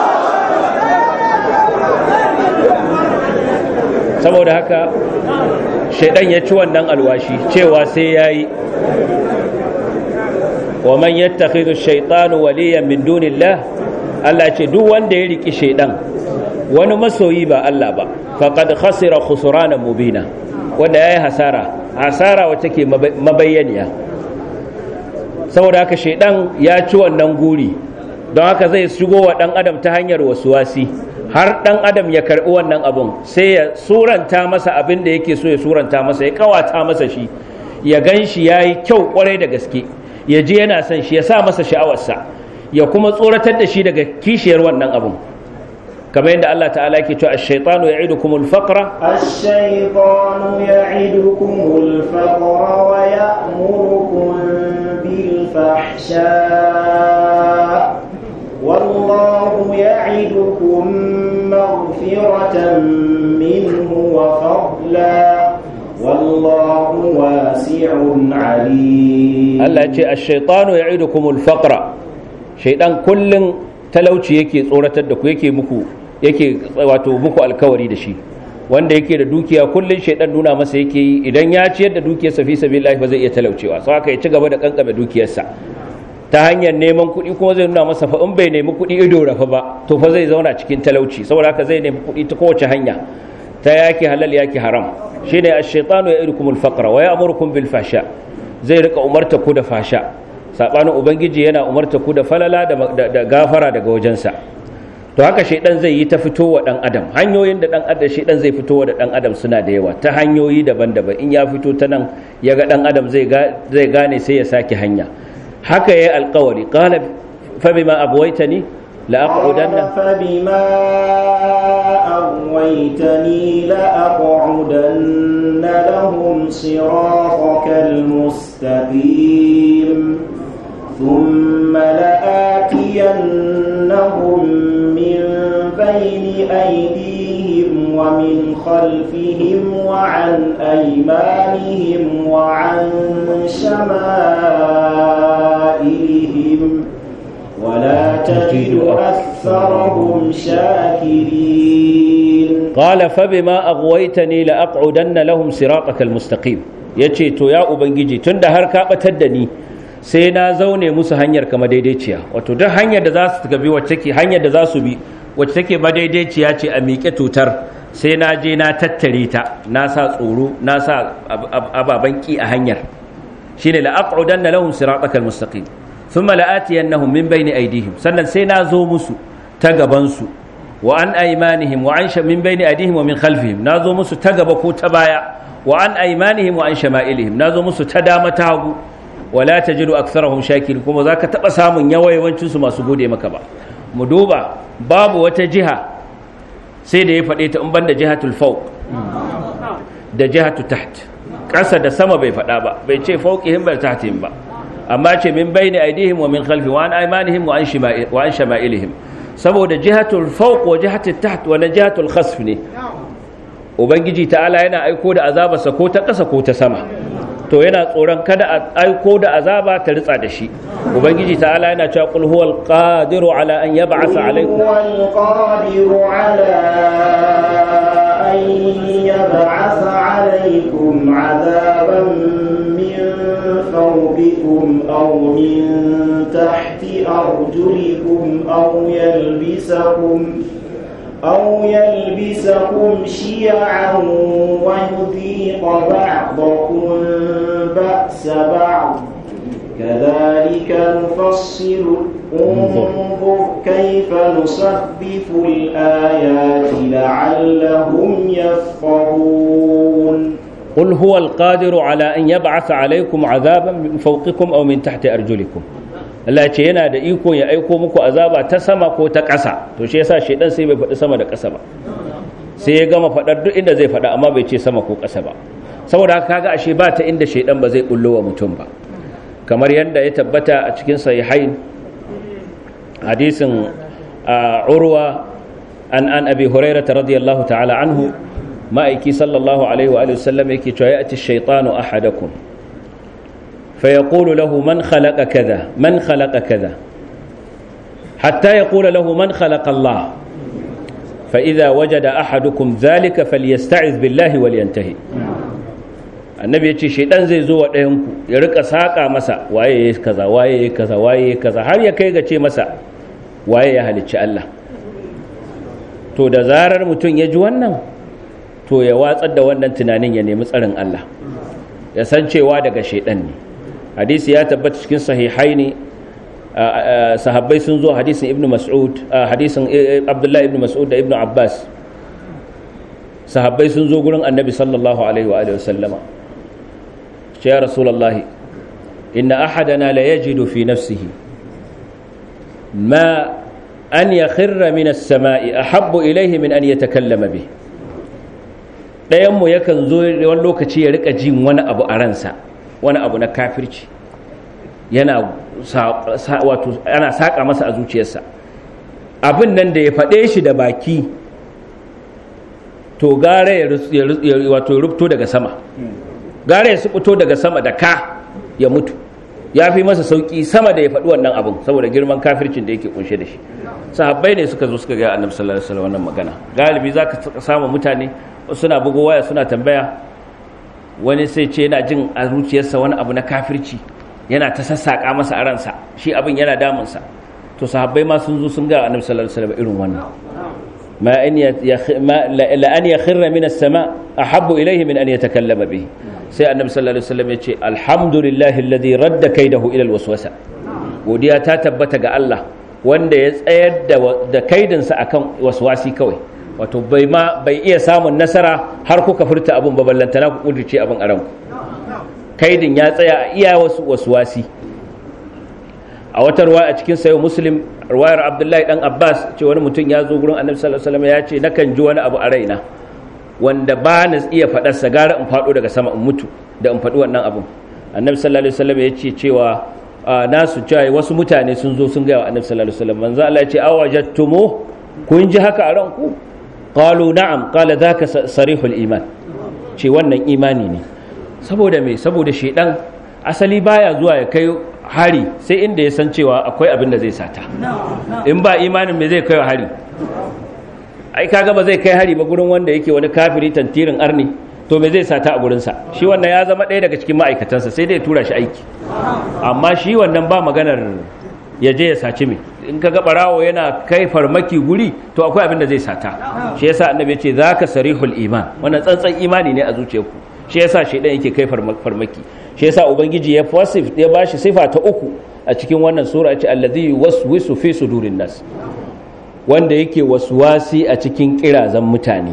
saboda haka shaitan ya ci wannan alwashi cewa sai yayi wa man yattakhidhu ash-shaytanu waliyan min dunillah Allah ce duk wanda ya riki shaitan wani masoyi ba Allah ba faqad khasira khusrana mubina wanda yayi hasara hasara wacce take mabayyaniya saboda haka shaidan ya ci wannan guri don haka zai shigo wa dan adam ta hanyar wasuwasi har dan adam ya karbi wannan abun sai ya suranta masa abin da yake so ya suranta masa ya kawata masa shi ya gan shi ya yi kyau kwarai da gaske ya ji yana son shi ya sa masa sha'awarsa ya kuma tsoratar da shi daga kishiyar wannan abun kamar yadda Allah ta'ala ke cewa ash-shaytanu ya'idukumul faqra ash-shaytanu ya'idukumul faqra wa ya'murukum bil fahsha wallahu ya'idukum maghfiratan minhu wa fadla wallahu wasi'un 'alim Allah ce ash-shaytanu ya'idukumul faqra shaydan kullun talauci yake tsoratar da ku yake muku yake wato muku alkawari da shi wanda yake da dukiya kullun shaidan nuna masa yake yi idan ya ciyar da dukiyarsa fi sabilillah ba zai iya talaucewa sai haka ya ci gaba da kankame dukiyarsa ta hanyar neman kuɗi kuma zai nuna masa fa in bai nemi kuɗi ido rafa ba to fa zai zauna cikin talauci saboda haka zai nemi kuɗi ta kowace hanya ta yaki halal yaki haram shine ash-shaytanu ya'idukumul faqra wa ya'murukum bil fahsha zai rika umarta ku da fasha sabanin ubangiji yana umarta ku da falala da gafara daga wajensa to haka shaidan zai yi ta fitowa dan adam hanyoyin da dan adam shaidan zai fitowa da dan adam suna da yawa ta hanyoyi daban-daban in ya fito ta nan ya ga dan adam zai zai gane sai ya sake hanya haka yayi alƙawari qala fa bima abwaitani la aqudanna fa bima أغويتني لأقعدن لهم صراطك المستقيم ثم لآتينهم من بين أيديهم ومن خلفهم وعن أيمانهم وعن شمائلهم ولا تجد أكثرهم شاكرين قال فبما أغويتني لأقعدن لهم صراطك المستقيم yace to ya ubangiji tunda har ka batar da ni sai na zaune musu hanyar kama daidaiciya wato duk hanyar da za su tafi wacce ke hanyar da za su bi wacce take madaidaiciya ce a miƙe tutar sai na je na tattare ta na sa tsoro na sa ababen ki a hanyar shine la aqudanna lahum siratakal mustaqim thumma la'atiyannahum min bayni aydihim sannan sai na zo musu ta gaban su wa an aymanihim wa an min bayni aydihim wa min khalfihim na zo musu ta gaba ko ta baya wa an aymanihim wa an shama'ilihim na zo musu ta dama ta hagu wala tajidu aktharahum shakirin kuma zaka taba samun yawayawancin su masu gode maka ba mu duba babu wata jiha sai da ya faɗe ta in banda jihatul fawq da jihatul taht ƙasa da sama bai faɗa ba bai ce fawqihim ba tahtihim ba amma ce min bayni aidihim wa min khalfi wa an aymanihim wa an shima'il wa an shama'ilihim saboda jihatul fawq wa jihatul taht wa jihatul khasf ne ubangiji ta'ala yana aiko da azabarsa ko ta ƙasa ko ta sama to yana tsoron kada a aiko da azaba ta ritsa da shi ubangiji ta'ala yana cewa qul huwal qadiru ala an yab'atha alaykum huwal qadiru ala an yab'atha alaykum azaban min fawqikum aw min tahti arjulikum aw yalbisakum أو يلبسكم شيعا ويذيق بعضكم بأس بعض كذلك نفصل انظر كيف نصرف الآيات لعلهم يفقهون قل هو القادر على أن يبعث عليكم عذابا من فوقكم أو من تحت أرجلكم Allah ce yana da iko ya aiko muku azaba ta sama ko ta ƙasa to shi yasa shedan sai bai faɗi sama da ƙasa ba sai ya gama faɗar duk inda zai faɗa amma bai ce sama ko ƙasa ba saboda haka kaga ashe ba ta inda shedan ba zai bullo wa mutum ba kamar yadda ya tabbata a cikin sahihain hadisin urwa an an abi hurairah radiyallahu ta'ala anhu ma'aiki sallallahu alaihi wa alihi wasallam yake cewa ya'ti shaytanu ahadakum فيقول له من خلق كذا من خلق كذا حتى يقول له من خلق الله فإذا وجد أحدكم ذلك فليستعذ بالله ولينتهي annabi ya ce shaidan zai zo wa ɗayanku ya rika saƙa masa waye ya kaza waye ya kaza waye ya kaza har ya kai ga ce masa waye ya halicci Allah to da zarar mutum ya ji wannan to ya watsar da wannan tunanin ya nemi tsarin Allah ya san cewa daga shaidan ne hadisi ya tabbata cikin sahihai ne sahabbai sun zo hadisin ibnu mas'ud hadisin abdullahi ibnu mas'ud da ibnu abbas sahabbai sun zo gurin annabi sallallahu alaihi wa alihi wasallama ce ya rasulullahi inna ahadana la yajidu fi nafsihi ma an yakhirra min as-sama'i ahabbu ilayhi min an yatakallama bih dayan mu yakan zo wani lokaci ya rika jin wani abu a ransa wani abu na kafirci yana wato ana saka masa a zuciyarsa abin nan da ya faɗe shi da baki to gare ya wato rubto daga sama gare ya fito daga sama da ka ya mutu ya fi masa sauki sama da ya faɗi wannan abin saboda girman kafircin da yake kunshe da shi sahabbai ne suka zo suka ga annabi sallallahu alaihi wasallam wannan magana galibi zaka samu mutane suna bugo waya suna tambaya wani sai ce yana jin a zuciyarsa wani abu na kafirci yana ta sassaƙa masa a ransa shi abin yana damunsa to sahabbai ma sun zo sun ga annabi sallallahu alaihi wasallam irin wannan ma an la an yakhirra min as-sama ahabbu ilayhi min an yatakallama bihi sai annabi sallallahu alaihi wasallam ya ce alhamdulillahi alladhi radda kaidahu ila al-waswasa godiya ta tabbata ga Allah wanda ya tsayar da da kaidinsa akan waswasi kawai wato bai ma bai iya samun nasara har kuka furta abun baballantana ku kudirce abin a ranku kaidin ya tsaya a iya wasu waswasi a wata ruwa a cikin sayo muslim ruwayar abdullahi dan abbas ce wani mutum ya zo gurin annabi sallallahu alaihi wasallam ya ce nakan ji wani abu a raina wanda ba na iya faɗar sa gara in faɗo daga sama in mutu da in faɗi wannan abun annabi sallallahu alaihi wasallam ya ce cewa nasu cewa wasu mutane sun zo sun ga wa annabi sallallahu alaihi wasallam manzo Allah ya ce awajattumu kun ji haka a ranku qalu na'am qala dhaka sarihul iman ce wannan imani ne saboda me saboda shedan asali baya zuwa ya kai hari sai inda ya san cewa akwai abin da zai sata in ba imanin me zai kai hari ai kaga ba zai kai hari ba gurin wanda yake wani kafiri tantirin arni to me zai sata a gurinsa shi wannan ya zama ɗaya daga cikin ma'aikatansa sai dai tura shi aiki amma shi wannan ba maganar ya je ya saci me in kaga barawo yana kai farmaki guri to akwai abin da zai sata shi yasa annabi ya ce zaka sarihul iman wannan tsantsan imani ne a zuciyarku shi yasa shedan yake kai farmaki shi yasa ubangiji ya wasif ya bashi sifa ta uku a cikin wannan sura ya ce allazi yuwaswisu fi sudurin nas wanda yake waswasi a cikin kirazan mutane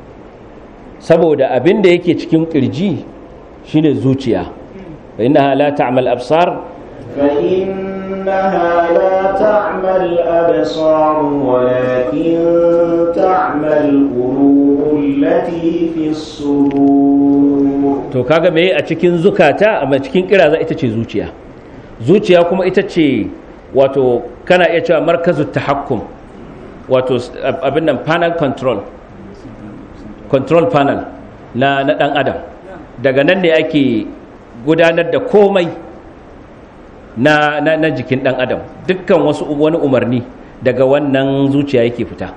saboda abin da yake cikin kirji shine zuciya fa innaha la ta'mal absar fa innaha la ta'mal absar walakin ta'mal qulub allati fi sudur to kaga me a cikin zukata amma cikin kiraza ita ce zuciya zuciya kuma ita ce wato kana iya cewa markazu tahakkum wato abin nan panel control control panel na na dan adam daga nan ne ake gudanar da komai na, na, na jikin dan adam dukkan wasu wani umarni daga wannan zuciya yake fita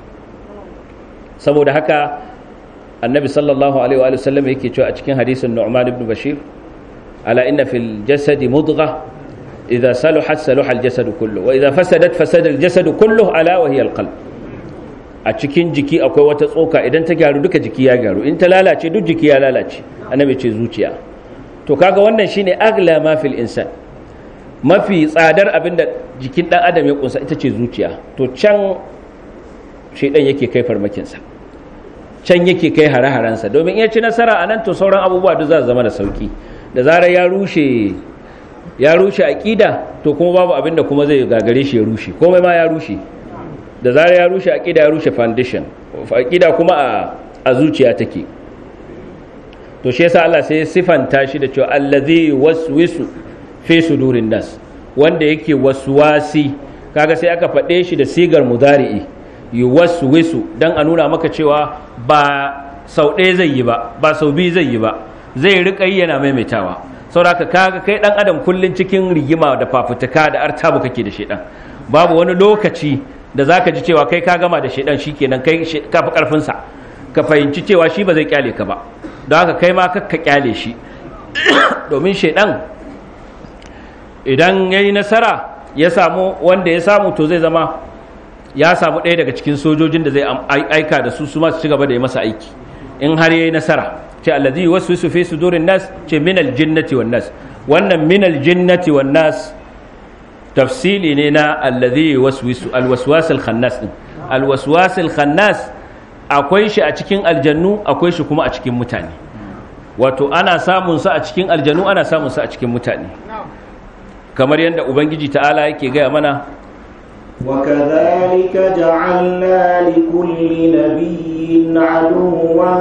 saboda haka annabi sallallahu alaihi wa sallam yake cewa a cikin hadisin nu'man ibn bashir ala inna fil jasadi mudgha idza saluhat saluha al jasadu kullu wa idza fasadat fasada al jasadu kullu ala wa hiya al qalb a cikin jiki akwai wata tsoka idan ta gyaru duka jiki ya gyaru in ta lalace duk jiki ya lalace annabi ce zuciya to kaga wannan shine agla ma fil insan mafi tsadar abinda jikin dan adam ya kunsa ita ce zuciya to can shedan yake kai farmakinsa can yake kai hare-harensa domin iya ci nasara a nan to sauran abubuwa duk za su zama da sauki da zarar ya rushe ya rushe aƙida to kuma babu abin da kuma zai gagare shi ya rushe komai ma ya rushe da zarar ya rushe aƙida ya rushe foundation aƙida kuma a zuciya take to shi yasa Allah sai ya sifanta shi da cewa allazi waswisu fi sudurin nas wanda yake waswasi kaga sai aka faɗe shi da sigar mudari'i yuwaswisu dan a nuna maka cewa ba sau ɗaya zai yi ba ba sau biyu zai yi ba zai riƙa yi yana maimaitawa saboda kaga kai dan adam kullun cikin rigima da fafutuka da artabu kake da shedan babu wani lokaci da zaka ji cewa kai ka gama da shedan shikenan kai ka fi karfin sa ka fahimci cewa shi ba zai kyale ka ba don haka kai ma kakka kyale shi domin shedan idan yayi nasara ya samu wanda ya samu to zai zama ya samu ɗaya daga cikin sojojin da zai aika da su su ma su ci gaba da yi masa aiki in har yayi nasara ce allazi waswisu fi sudurin nas ce minal jinnati wan nas wannan minal jinnati wan nas tafsili ne na allazi waswisu alwaswas alkhannas din alwaswas alkhannas akwai shi a cikin aljannu akwai shi kuma a cikin mutane wato ana samun sa a cikin aljannu ana samun sa a cikin mutane kamar yadda ubangiji ta'ala yake gaya mana وكذلك جعلنا لكل نبي عدوا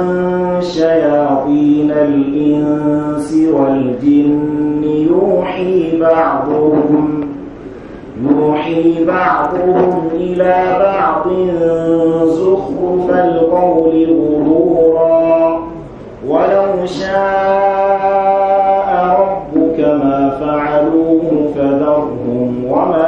شياطين الإنس والجن يوحي بعضهم يوحي بعضهم إلى بعض زخرف القول غرورا ولو شاء ربك ما فعلوه فذرهم وما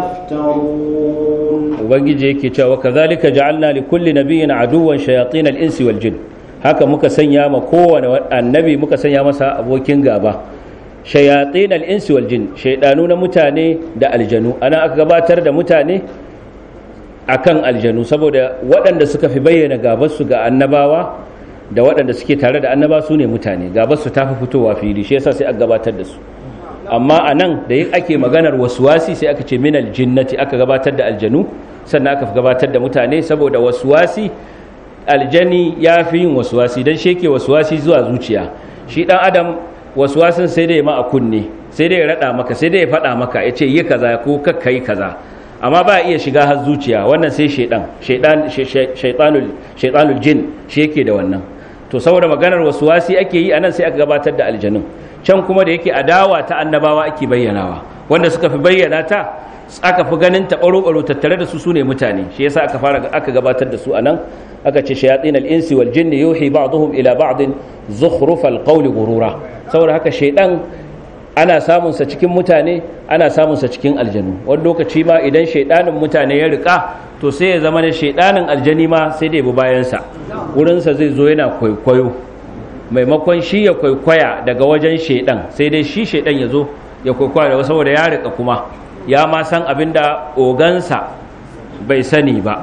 يفترون ubangiji yake cewa kazalika ja'alna li kulli nabiyyin aduwwan shayatin al-insi wal jin haka muka sanya ma kowane annabi muka sanya masa abokin gaba shayatin al-insi wal jin shaydanu na mutane da aljanu ana aka gabatar da mutane akan aljanu saboda waɗanda suka fi bayyana gabarsu ga annabawa da waɗanda suke tare da annaba su ne mutane gabarsu ta fi fitowa fili shi yasa sai aka gabatar da su amma a nan da ake maganar wasuwasi sai aka ce minal jinnati aka gabatar da aljanu sannan aka gabatar da mutane saboda wasuwasi aljani ya fi yin wasuwasi don sheke wasuwasi zuwa zuciya shi dan adam wasuwasin sai dai ma a kunne sai dai ya rada maka sai dai ya faɗa maka ya ce yi kaza ko kakka yi kaza amma ba iya shiga har zuciya wannan sai shaidan shaitanul shaitanul jin shi yake da wannan to saboda maganar wasuwasi ake yi anan sai aka gabatar da aljanun can kuma da yake adawa ta annabawa ake bayyanawa wanda suka fi bayyana ta aka fi ganin ta baro tattare da su su ne mutane shi yasa aka fara aka gabatar da su anan aka ce shayatin al-insi wal jinni yuhi ba'dhum ila ba'd zukhruf al-qawli ghurura saboda haka shaydan ana samun sa cikin mutane ana samun sa cikin aljanu wani lokaci ma idan shaydanin mutane ya rika to sai ya zama ne shaydanin aljani ma sai da ya bi bayan sa wurin sa zai zo yana kwaikwayo maimakon shi ya kwaikwaya daga wajen shaidan sai dai shi shaidan ya zo ya kwaikwaya da saboda ya rika kuma ya ma san abin da ogansa bai sani ba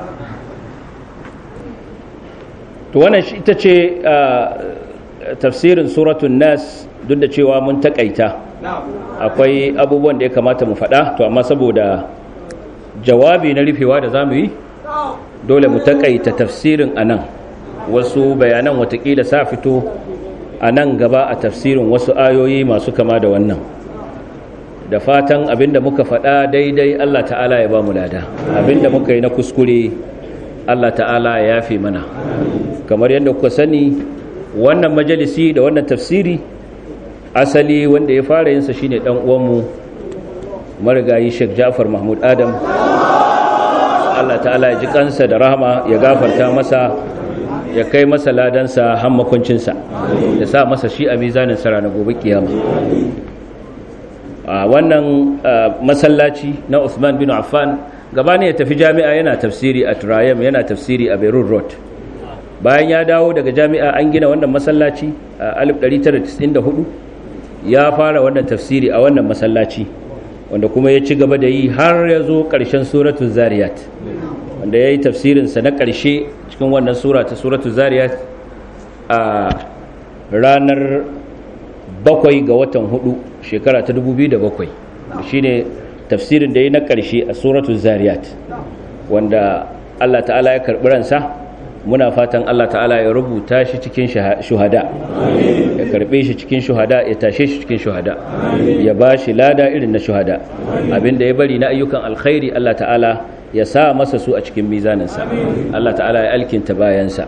to wannan shi ita ce tafsirin suratun nas duk da cewa mun takaita akwai abubuwan da ya kamata mu faɗa to amma saboda jawabi na rufewa da za mu yi dole mu takaita tafsirin a nan wasu bayanan watakila sa fito a nan gaba a tafsirin wasu ayoyi masu kama da wannan da fatan abinda muka faɗa daidai Allah ta'ala ya ba mu lada abinda muka yi na kuskure Allah ta'ala ya yafe mana kamar yadda kuka sani wannan majalisi da wannan tafsiri asali wanda ya fara yinsa shine dan uwanmu marigayi Sheikh Ja'far Mahmud Adam Allah ta'ala ya ji kansa da rahama ya gafarta masa ya kai masa ladansa har makuncinsa ya sa masa shi a mizanin sara na gobe kiyama a wannan masallaci na Uthman bin Affan gabani ya tafi jami'a yana tafsiri a Turayam yana tafsiri a Beirut Road bayan ya dawo daga jami'a an gina wannan masallaci a 1994 ya fara wannan tafsiri a wannan masallaci wanda kuma ya ci gaba da yi har ya zo ƙarshen suratul zariyat wanda ya yi tafsirinsa na ƙarshe cikin wannan sura ta suratul zariyat a ranar bakwai ga watan hudu shekara ta 2007 shine tafsirin da ya yi na ƙarshe a suratul zariyat wanda Allah ta'ala ya karɓi ransa muna fatan Allah ta'ala ya rubuta shi cikin shuhada ya karbe shi cikin shuhada ya tashe shi cikin shuhada ya ba shi lada irin na shuhada abinda ya bari na ayyukan alkhairi Allah ta'ala ya sa masa su a cikin mizaninsa Allah ta'ala ya alkinta bayansa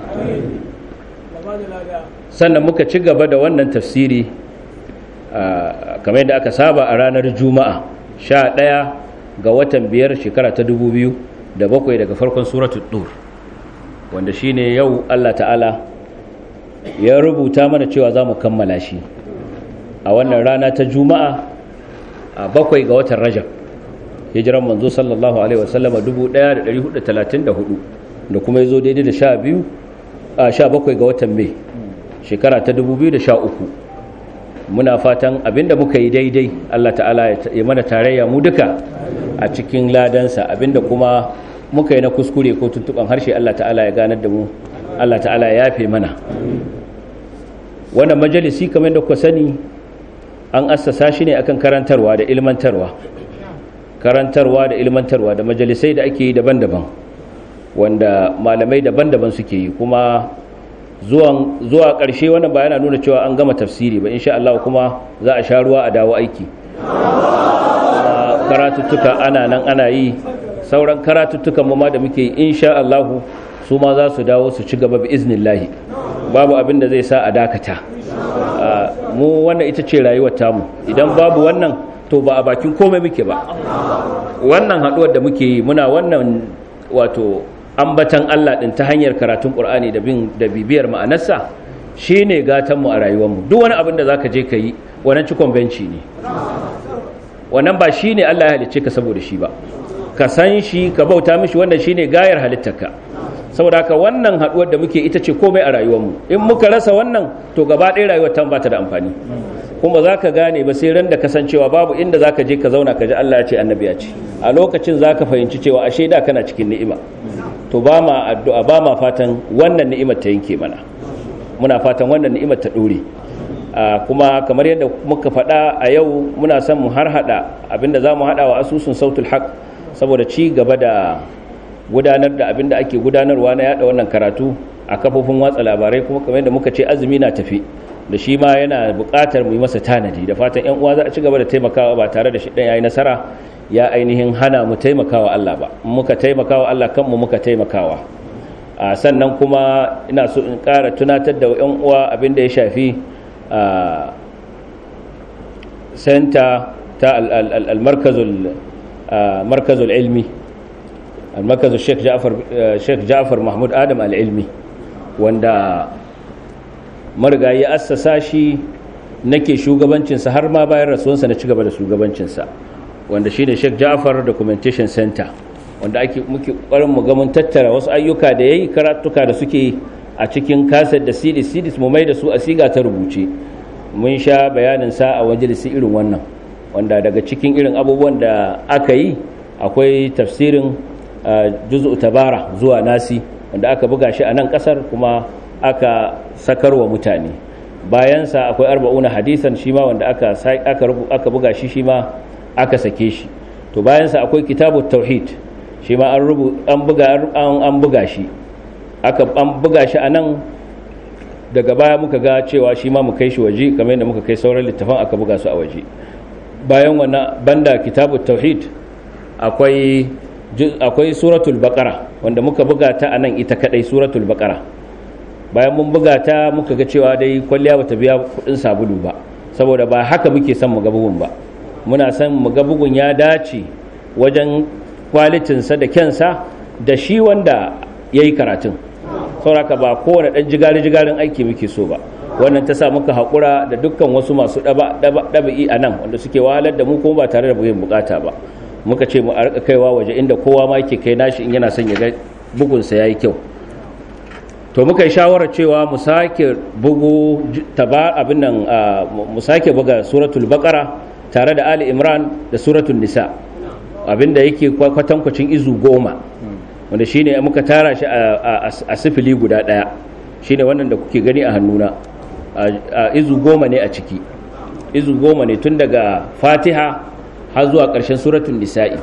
sannan muka ci gaba da wannan tafsiri kamar yadda aka saba a ranar juma'a sha ɗaya ga watan biyar shekara ta dubu biyu da bakwai daga farkon suratul dur wanda shine yau Allah ta'ala ya rubuta mana cewa za mu kammala shi a wannan rana ta juma'a a bakwai ga watan rajab hijiran manzo sallallahu alaihi wasallama 1434 da kuma ya zo daidai da sha biyu a sha bakwai ga watan mai shekara ta 2013 muna fatan abinda muka yi daidai Allah ta'ala ya mana tarayya mu duka a cikin ladansa abinda kuma muka yi na kuskure ko tuntuban harshe Allah ta'ala ya ganar da mu Allah ta'ala ya yafe mana wannan majalisi kamar da kuka sani an assasa shi ne akan karantarwa da ilmantarwa karantarwa da ilmantarwa da majalisai da ake yi daban-daban wanda malamai daban-daban suke yi kuma zuwa ƙarshe wannan ba yana nuna cewa an gama tafsiri ba insha Allah kuma za a sha ruwa a dawo aiki karatuttuka ana nan ana yi sauran karatuttukan mu ma da muke insha Allah su ma za su dawo su ci gaba bi iznillahi babu abin da zai sa a dakata mu wannan ita ce rayuwar tamu idan babu wannan to ba a bakin komai muke ba wannan haduwar da muke yi muna wannan wato ambatan Allah din ta hanyar karatun Qur'ani da bin da bibiyar ma'anarsa shine gatan mu a rayuwar mu duk wani abin da zaka je ka yi wannan cikon benci ne wannan ba shine Allah ya halicce ka saboda shi ba ka san shi ka bauta mishi wannan shine gayar halittarka saboda haka wannan haduwar da muke ita ce komai a rayuwarmu in muka rasa wannan to gaba ɗaya rayuwar ta ba ta da amfani kuma za ka gane ba sai ran da kasancewa babu inda za ka je ka zauna ka ji Allah ya ce annabi ya ce a lokacin za ka fahimci cewa ashe da kana cikin ni'ima to ba ma addu'a ba ma fatan wannan ni'imar ta yanke mana muna fatan wannan ni'imar ta ɗore kuma kamar yadda muka faɗa a yau muna son mu har haɗa abinda za mu haɗa wa asusun sautul haq saboda ci gaba da gudanar da abin da ake gudanarwa na yada wannan karatu a kafofin watsa labarai kuma kamar yadda muka ce azumi na tafi da shi ma yana buƙatar mu yi masa tanadi da fatan yan uwa za a ci gaba da taimakawa ba tare da shi ɗan yayi nasara ya ainihin hana mu taimakawa Allah ba muka taimakawa Allah kanmu muka taimakawa a sannan kuma ina so in ƙara tunatar da yan uwa abin da ya shafi a senta ta al-markazul markazul ilmi المركز الشيخ جعفر الشيخ جعفر محمود ادم العلمي wanda marigayi ya assasa shi nake shugabancinsa har ma bayan rasuwansa na cigaba da shugabancinsa wanda shine Sheikh Ja'far Documentation Center wanda ake muke ƙwarin mu ga mun tattara wasu ayyuka da yayi karatuka da suke a cikin kaset da CD CDs mu mai da su a siga ta rubuce mun sha bayanin sa a majalisi irin wannan wanda daga cikin irin abubuwan da aka yi akwai tafsirin juz'u tabara zuwa nasi wanda aka buga shi a nan kasar kuma aka sakarwa mutane bayansa akwai arba'una hadisan shi ma wanda aka aka buga shi shi ma aka sake shi to bayansa akwai kitabut tauhid shi ma an rubu an buga an buga shi aka an buga shi a nan daga baya muka ga cewa shi ma mu kai shi waje kamar yadda muka kai sauran littafan aka buga su a waje bayan wannan banda kitabut tauhid akwai akwai suratul baqara wanda muka buga ta a nan ita kadai suratul baqara bayan mun buga ta muka ga cewa dai kwalliya bata biya kudin sabulu ba saboda ba haka muke son mu ga bugun ba muna son mu ga bugun ya dace wajen kwalitinsa da kyansa da shi wanda ya yi karatun sauraka ba kowane ɗan jigari-jigarin aiki muke so ba wannan ta sa muka haƙura da dukkan wasu masu ɗaba'i a nan wanda suke wahalar da mu kuma ba tare da buyin bukata ba muka ce mu a rika kaiwa waje inda kowa ma yake kai nashi in yana son ya ga bugunsa ya yi kyau to muka yi shawarar cewa mu sake bugu taba abin nan mu sake buga suratul baqara tare da ali imran da suratul nisa abinda yake kwatankwacin izu goma wanda shine muka tara shi a sifili guda daya shine wannan da kuke gani a hannuna a izu goma ne a ciki izu goma ne tun daga fatiha har zuwa ƙarshen suratun nisa'i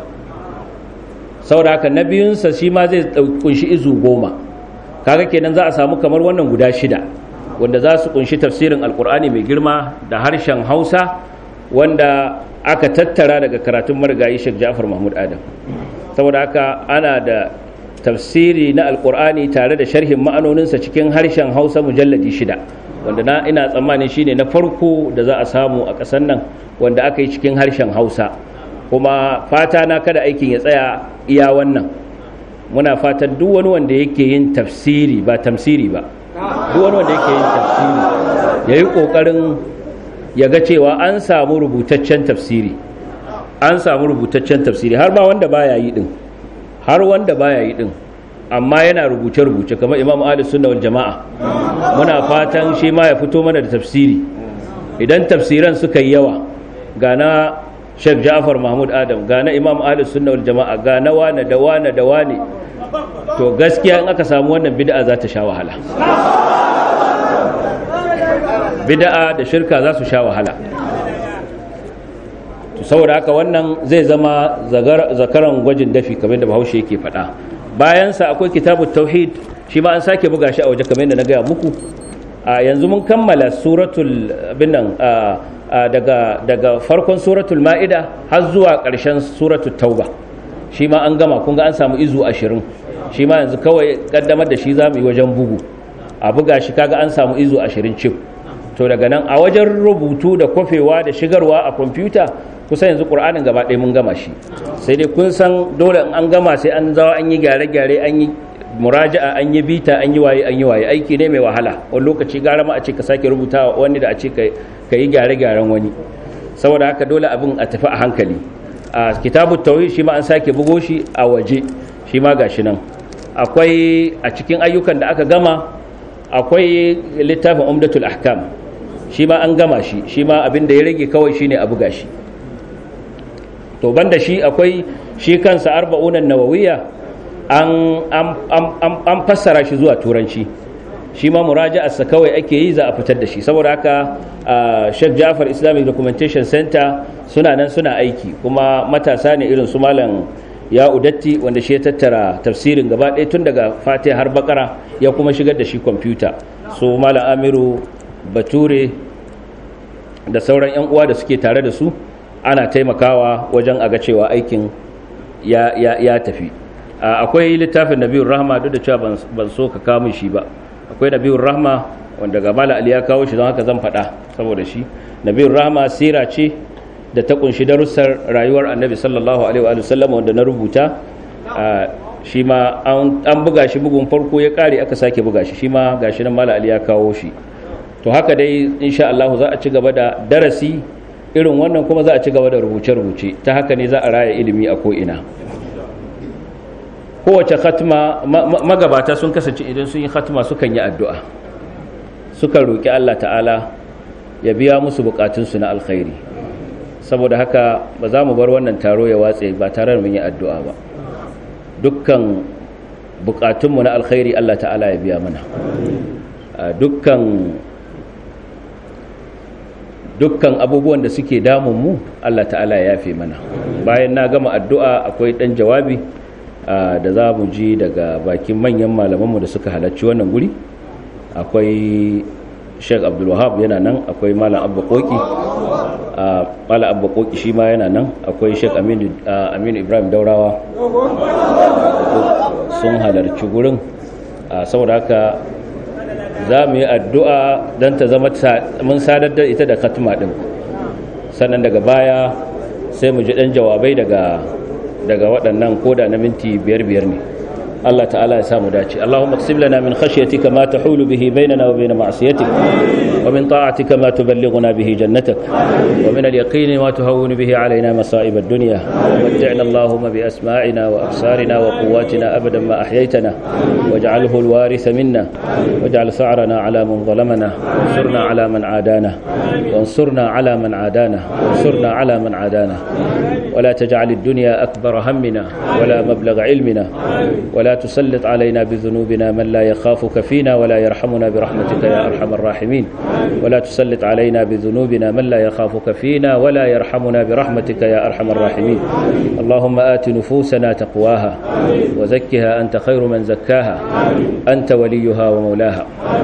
saboda haka na biyunsa shi ma zai kunshi izu goma kaga kenan za a samu kamar wannan guda shida wanda za su kunshi tafsirin alkur'ani mai girma da harshen hausa wanda aka tattara daga karatun marigayi shek ja'far mahmud adam saboda haka ana da tafsiri na alkur'ani tare da sharhin ma'anoninsa cikin harshen hausa mujalladi shida wanda na ina tsammani shine na farko da za a samu a ƙasar nan wanda aka yi cikin harshen hausa kuma fata na kada aikin ya tsaya iya wannan muna fatan duk wani wanda yake yin tafsiri ba tamsiri ba duk wani wanda yake yin tafsiri ya yi ƙoƙarin ya ga cewa an samu rubutaccen tafsiri an samu rubutaccen tafsiri har ba wanda baya yi din har wanda baya yi din amma yana rubuce-rubuce kamar imam ali sunna wal jama'a muna fatan shi ma ya fito mana da tafsiri idan tafsiran suka yi yawa ga na sheikh ja'far mahmud adam ga na imam ali sunna wal jama'a ga na wane da wane da wane to gaskiya in aka samu wannan bid'a za ta sha wahala bid'a da shirka za su sha wahala to saboda haka wannan zai zama zakaran gwajin dafi kamar da bahaushe yake faɗa bayansa akwai kitabut tauhid shi ma an sake buga shi a waje kamar yadda na gaya muku a yanzu mun kammala suratul abin nan daga daga farkon suratul ma'ida har zuwa ƙarshen suratul tauba shi ma an gama kun ga an samu izu ashirin shi ma yanzu kawai kaddamar da shi za mu yi wajen bugu a buga shi kaga an samu izu ashirin cif to daga nan a wajen rubutu da kwafewa da shigarwa a kwamfuta kusa yanzu ƙur'anin gaba ɗaya mun gama shi sai dai kun san dole in an gama sai an zawa an yi gyare-gyare an yi muraja'a an yi bita an yi waye an yi waye aiki ne mai wahala wani lokaci gara ma a ce ka sake rubuta wani da a ce ka yi gyare-gyaren wani saboda haka dole abin a tafi a hankali a kitabut tauhid shi ma an sake bugo shi a waje shi ma gashi nan akwai a cikin ayyukan da aka gama akwai littafin umdatul ahkam shi ma an gama shi shi ma abin da ya rage kawai shine a buga shi to banda shi akwai shi kansa arba'unan nawawiyya an an fassara shi zuwa turanci shi ma muraja'arsa kawai ake yi za a fitar da shi saboda haka Sheikh Jafar Islamic Documentation Center suna nan suna aiki kuma matasa ne irin su malam ya udatti wanda shi ya tattara tafsirin gaba ɗaya tun daga fatiha har bakara ya kuma shigar da shi kwamfuta so malam amiru bature da sauran 'yan uwa da suke tare da su ana taimakawa wajen aga cewa aikin ya, ya, ya tafi akwai littafin nabiyun rahma duk da cewa ban so ka kamun shi ba akwai nabiyun rahma wanda ga mala ali ya kawo shi don haka zan faɗa saboda shi nabiyun rahma sira ce da ta kunshi darussar rayuwar annabi sallallahu alaihi wa sallam wanda na rubuta shi ma an buga shi bugun farko ya kare aka sake buga shi shi ma gashi nan mala ali ya kawo shi to haka dai insha Allah za a ci gaba da darasi irin wannan kuma za a ci gaba da rubuce-rubuce ta haka ne za a raya ilimi a ko'ina kowace khatma magabata sun kasance idan sun yi khatma sukan yi addu'a sukan roƙi Allah ta'ala ya biya musu bukatunsu na alkhairi saboda haka ba za mu bar wannan taro ya watse ba tare da mun yi addu'a ba dukkan bukatunmu na alkhairi Allah ta'ala ya biya mana dukkan dukkan abubuwan da suke damun mu Allah ta'ala ya yafe mana bayan na gama addu'a akwai dan jawabi da za mu ji daga bakin manyan malamanmu da suka halarci wannan guri akwai sheikh abdulwahab yana nan akwai malam abba koki malam abba koki shi ma yana nan akwai sheikh aminu ibrahim daurawa sun halarci gurin saboda haka za mu yi addu'a don ta zama mun sadar da ita da katima ɗin sannan daga baya sai mu ji ɗan jawabai daga waɗannan koda na minti biyar biyar ne الله تعالى يسام داتي اللهم اقسم لنا من خشيتك ما تحول به بيننا وبين معصيتك ومن طاعتك ما تبلغنا به جنتك ومن اليقين ما تهون به علينا مصائب الدنيا ومتعنا اللهم بأسماعنا وأبصارنا وقواتنا أبدا ما أحييتنا واجعله الوارث منا واجعل ثأرنا على من ظلمنا وانصرنا على من عادانا وانصرنا على من عادانا وانصرنا على من عادانا ولا تجعل الدنيا أكبر همنا ولا مبلغ علمنا ولا تسلط علينا بذنوبنا من لا يخافك فينا ولا يرحمنا برحمتك يا أرحم الراحمين ولا تسلط علينا بذنوبنا من لا يخافك فينا ولا يرحمنا برحمتك يا أرحم الراحمين اللهم آت نفوسنا تقواها وزكها أنت خير من زكاها أنت وليها ومولاها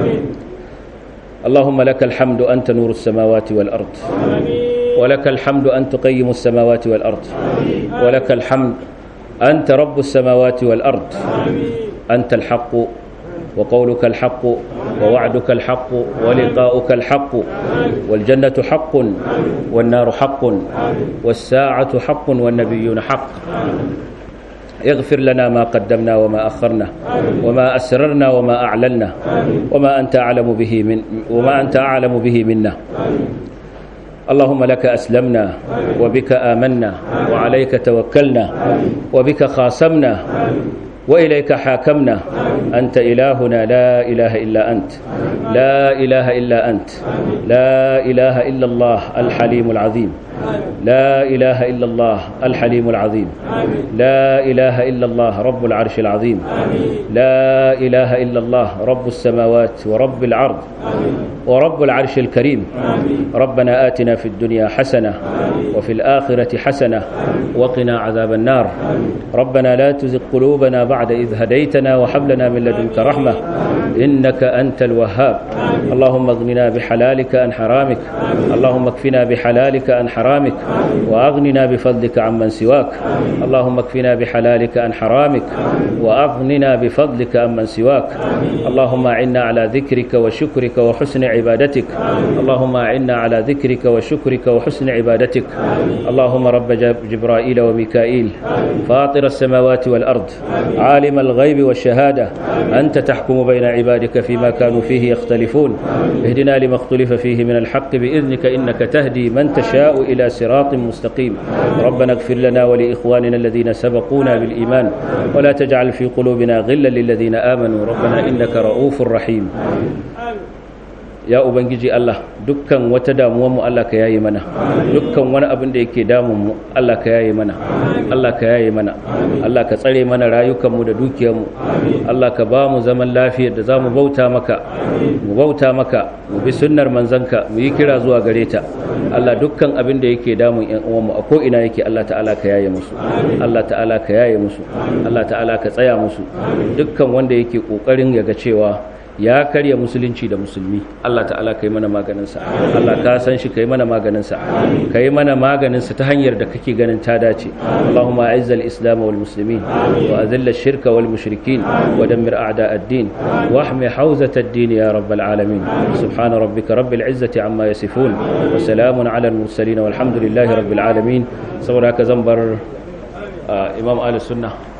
اللهم لك الحمد أنت نور السماوات والأرض ولك الحمد أن تقيم السماوات والأرض ولك الحمد أنت رب السماوات والأرض أنت الحق وقولك الحق ووعدك الحق ولقاؤك الحق والجنة حق والنار حق والساعة حق والنبيون حق اغفر لنا ما قدمنا وما أخرنا وما أسررنا وما أعلنا وما أنت أعلم به من وما أنت أعلم به منا اللهم لك أسلمنا وبك آمنا وعليك توكلنا وبك خاصمنا وإليك حاكمنا أنت إلهنا لا إله إلا أنت لا إله إلا أنت لا إله إلا الله الحليم العظيم لا إله إلا الله الحليم العظيم لا إله إلا الله رب العرش العظيم لا إله إلا الله رب السماوات ورب العرض ورب العرش الكريم ربنا آتنا في الدنيا حسنة وفي الآخرة حسنة وقنا عذاب النار ربنا لا تزغ قلوبنا بعد إذ هديتنا وهب لنا من لدنك رحمة إنك أنت الوهاب اللهم اغننا بحلالك عن حرامك اللهم اكفنا بحلالك عن حرامك وأغننا بفضلك عمن سواك اللهم اكفنا بحلالك عن حرامك وأغننا بفضلك عمن سواك اللهم أعنا على ذكرك وشكرك وحسن عبادتك اللهم أعنا على ذكرك وشكرك وحسن عبادتك اللهم رب جبرائيل وميكائيل فاطر السماوات والأرض عالم الغيب والشهادة أنت تحكم بين عبادك فيما كانوا فيه يختلفون اهدنا لما اختلف فيه من الحق بإذنك إنك تهدي من تشاء إلى صراط مستقيم ربنا اغفر لنا ولإخواننا الذين سبقونا بالإيمان ولا تجعل في قلوبنا غلا للذين آمنوا ربنا إنك رؤوف رحيم ya ubangiji Allah dukkan wata damuwar mu Allah ka yaye mana dukkan wani abin da yake damun mu Allah ka yaye mana Allah ka yaye mana Allah ka tsare mana rayukan mu da dukiyar mu Allah ka ba mu zaman lafiyar da zamu bauta maka mu bauta maka mu bi sunnar manzanka mu yi kira zuwa gare ta Allah dukkan abin da yake damun ƴan uwan mu a ko ina yake Allah ta'ala ka yaye musu Allah ta'ala ka yaye musu Allah ta'ala ka tsaya musu dukkan wanda yake kokarin ya ga cewa ya karya musulunci da musulmi Allah ta'ala kai mana maganinsa Allah ka san shi kai mana maganinsa kai mana maganinsa ta hanyar da kake ganin ta dace Allahumma a'izzal islam wal muslimin wa azilla shirka wal mushrikin wa dammir a'da ad-din wa ahmi hawzat ad-din ya rabbal alamin subhana rabbika rabbil izzati amma yasifun wa salamun ala al mursalin walhamdulillahi rabbil alamin saboda ka zan bar imam ahlus sunnah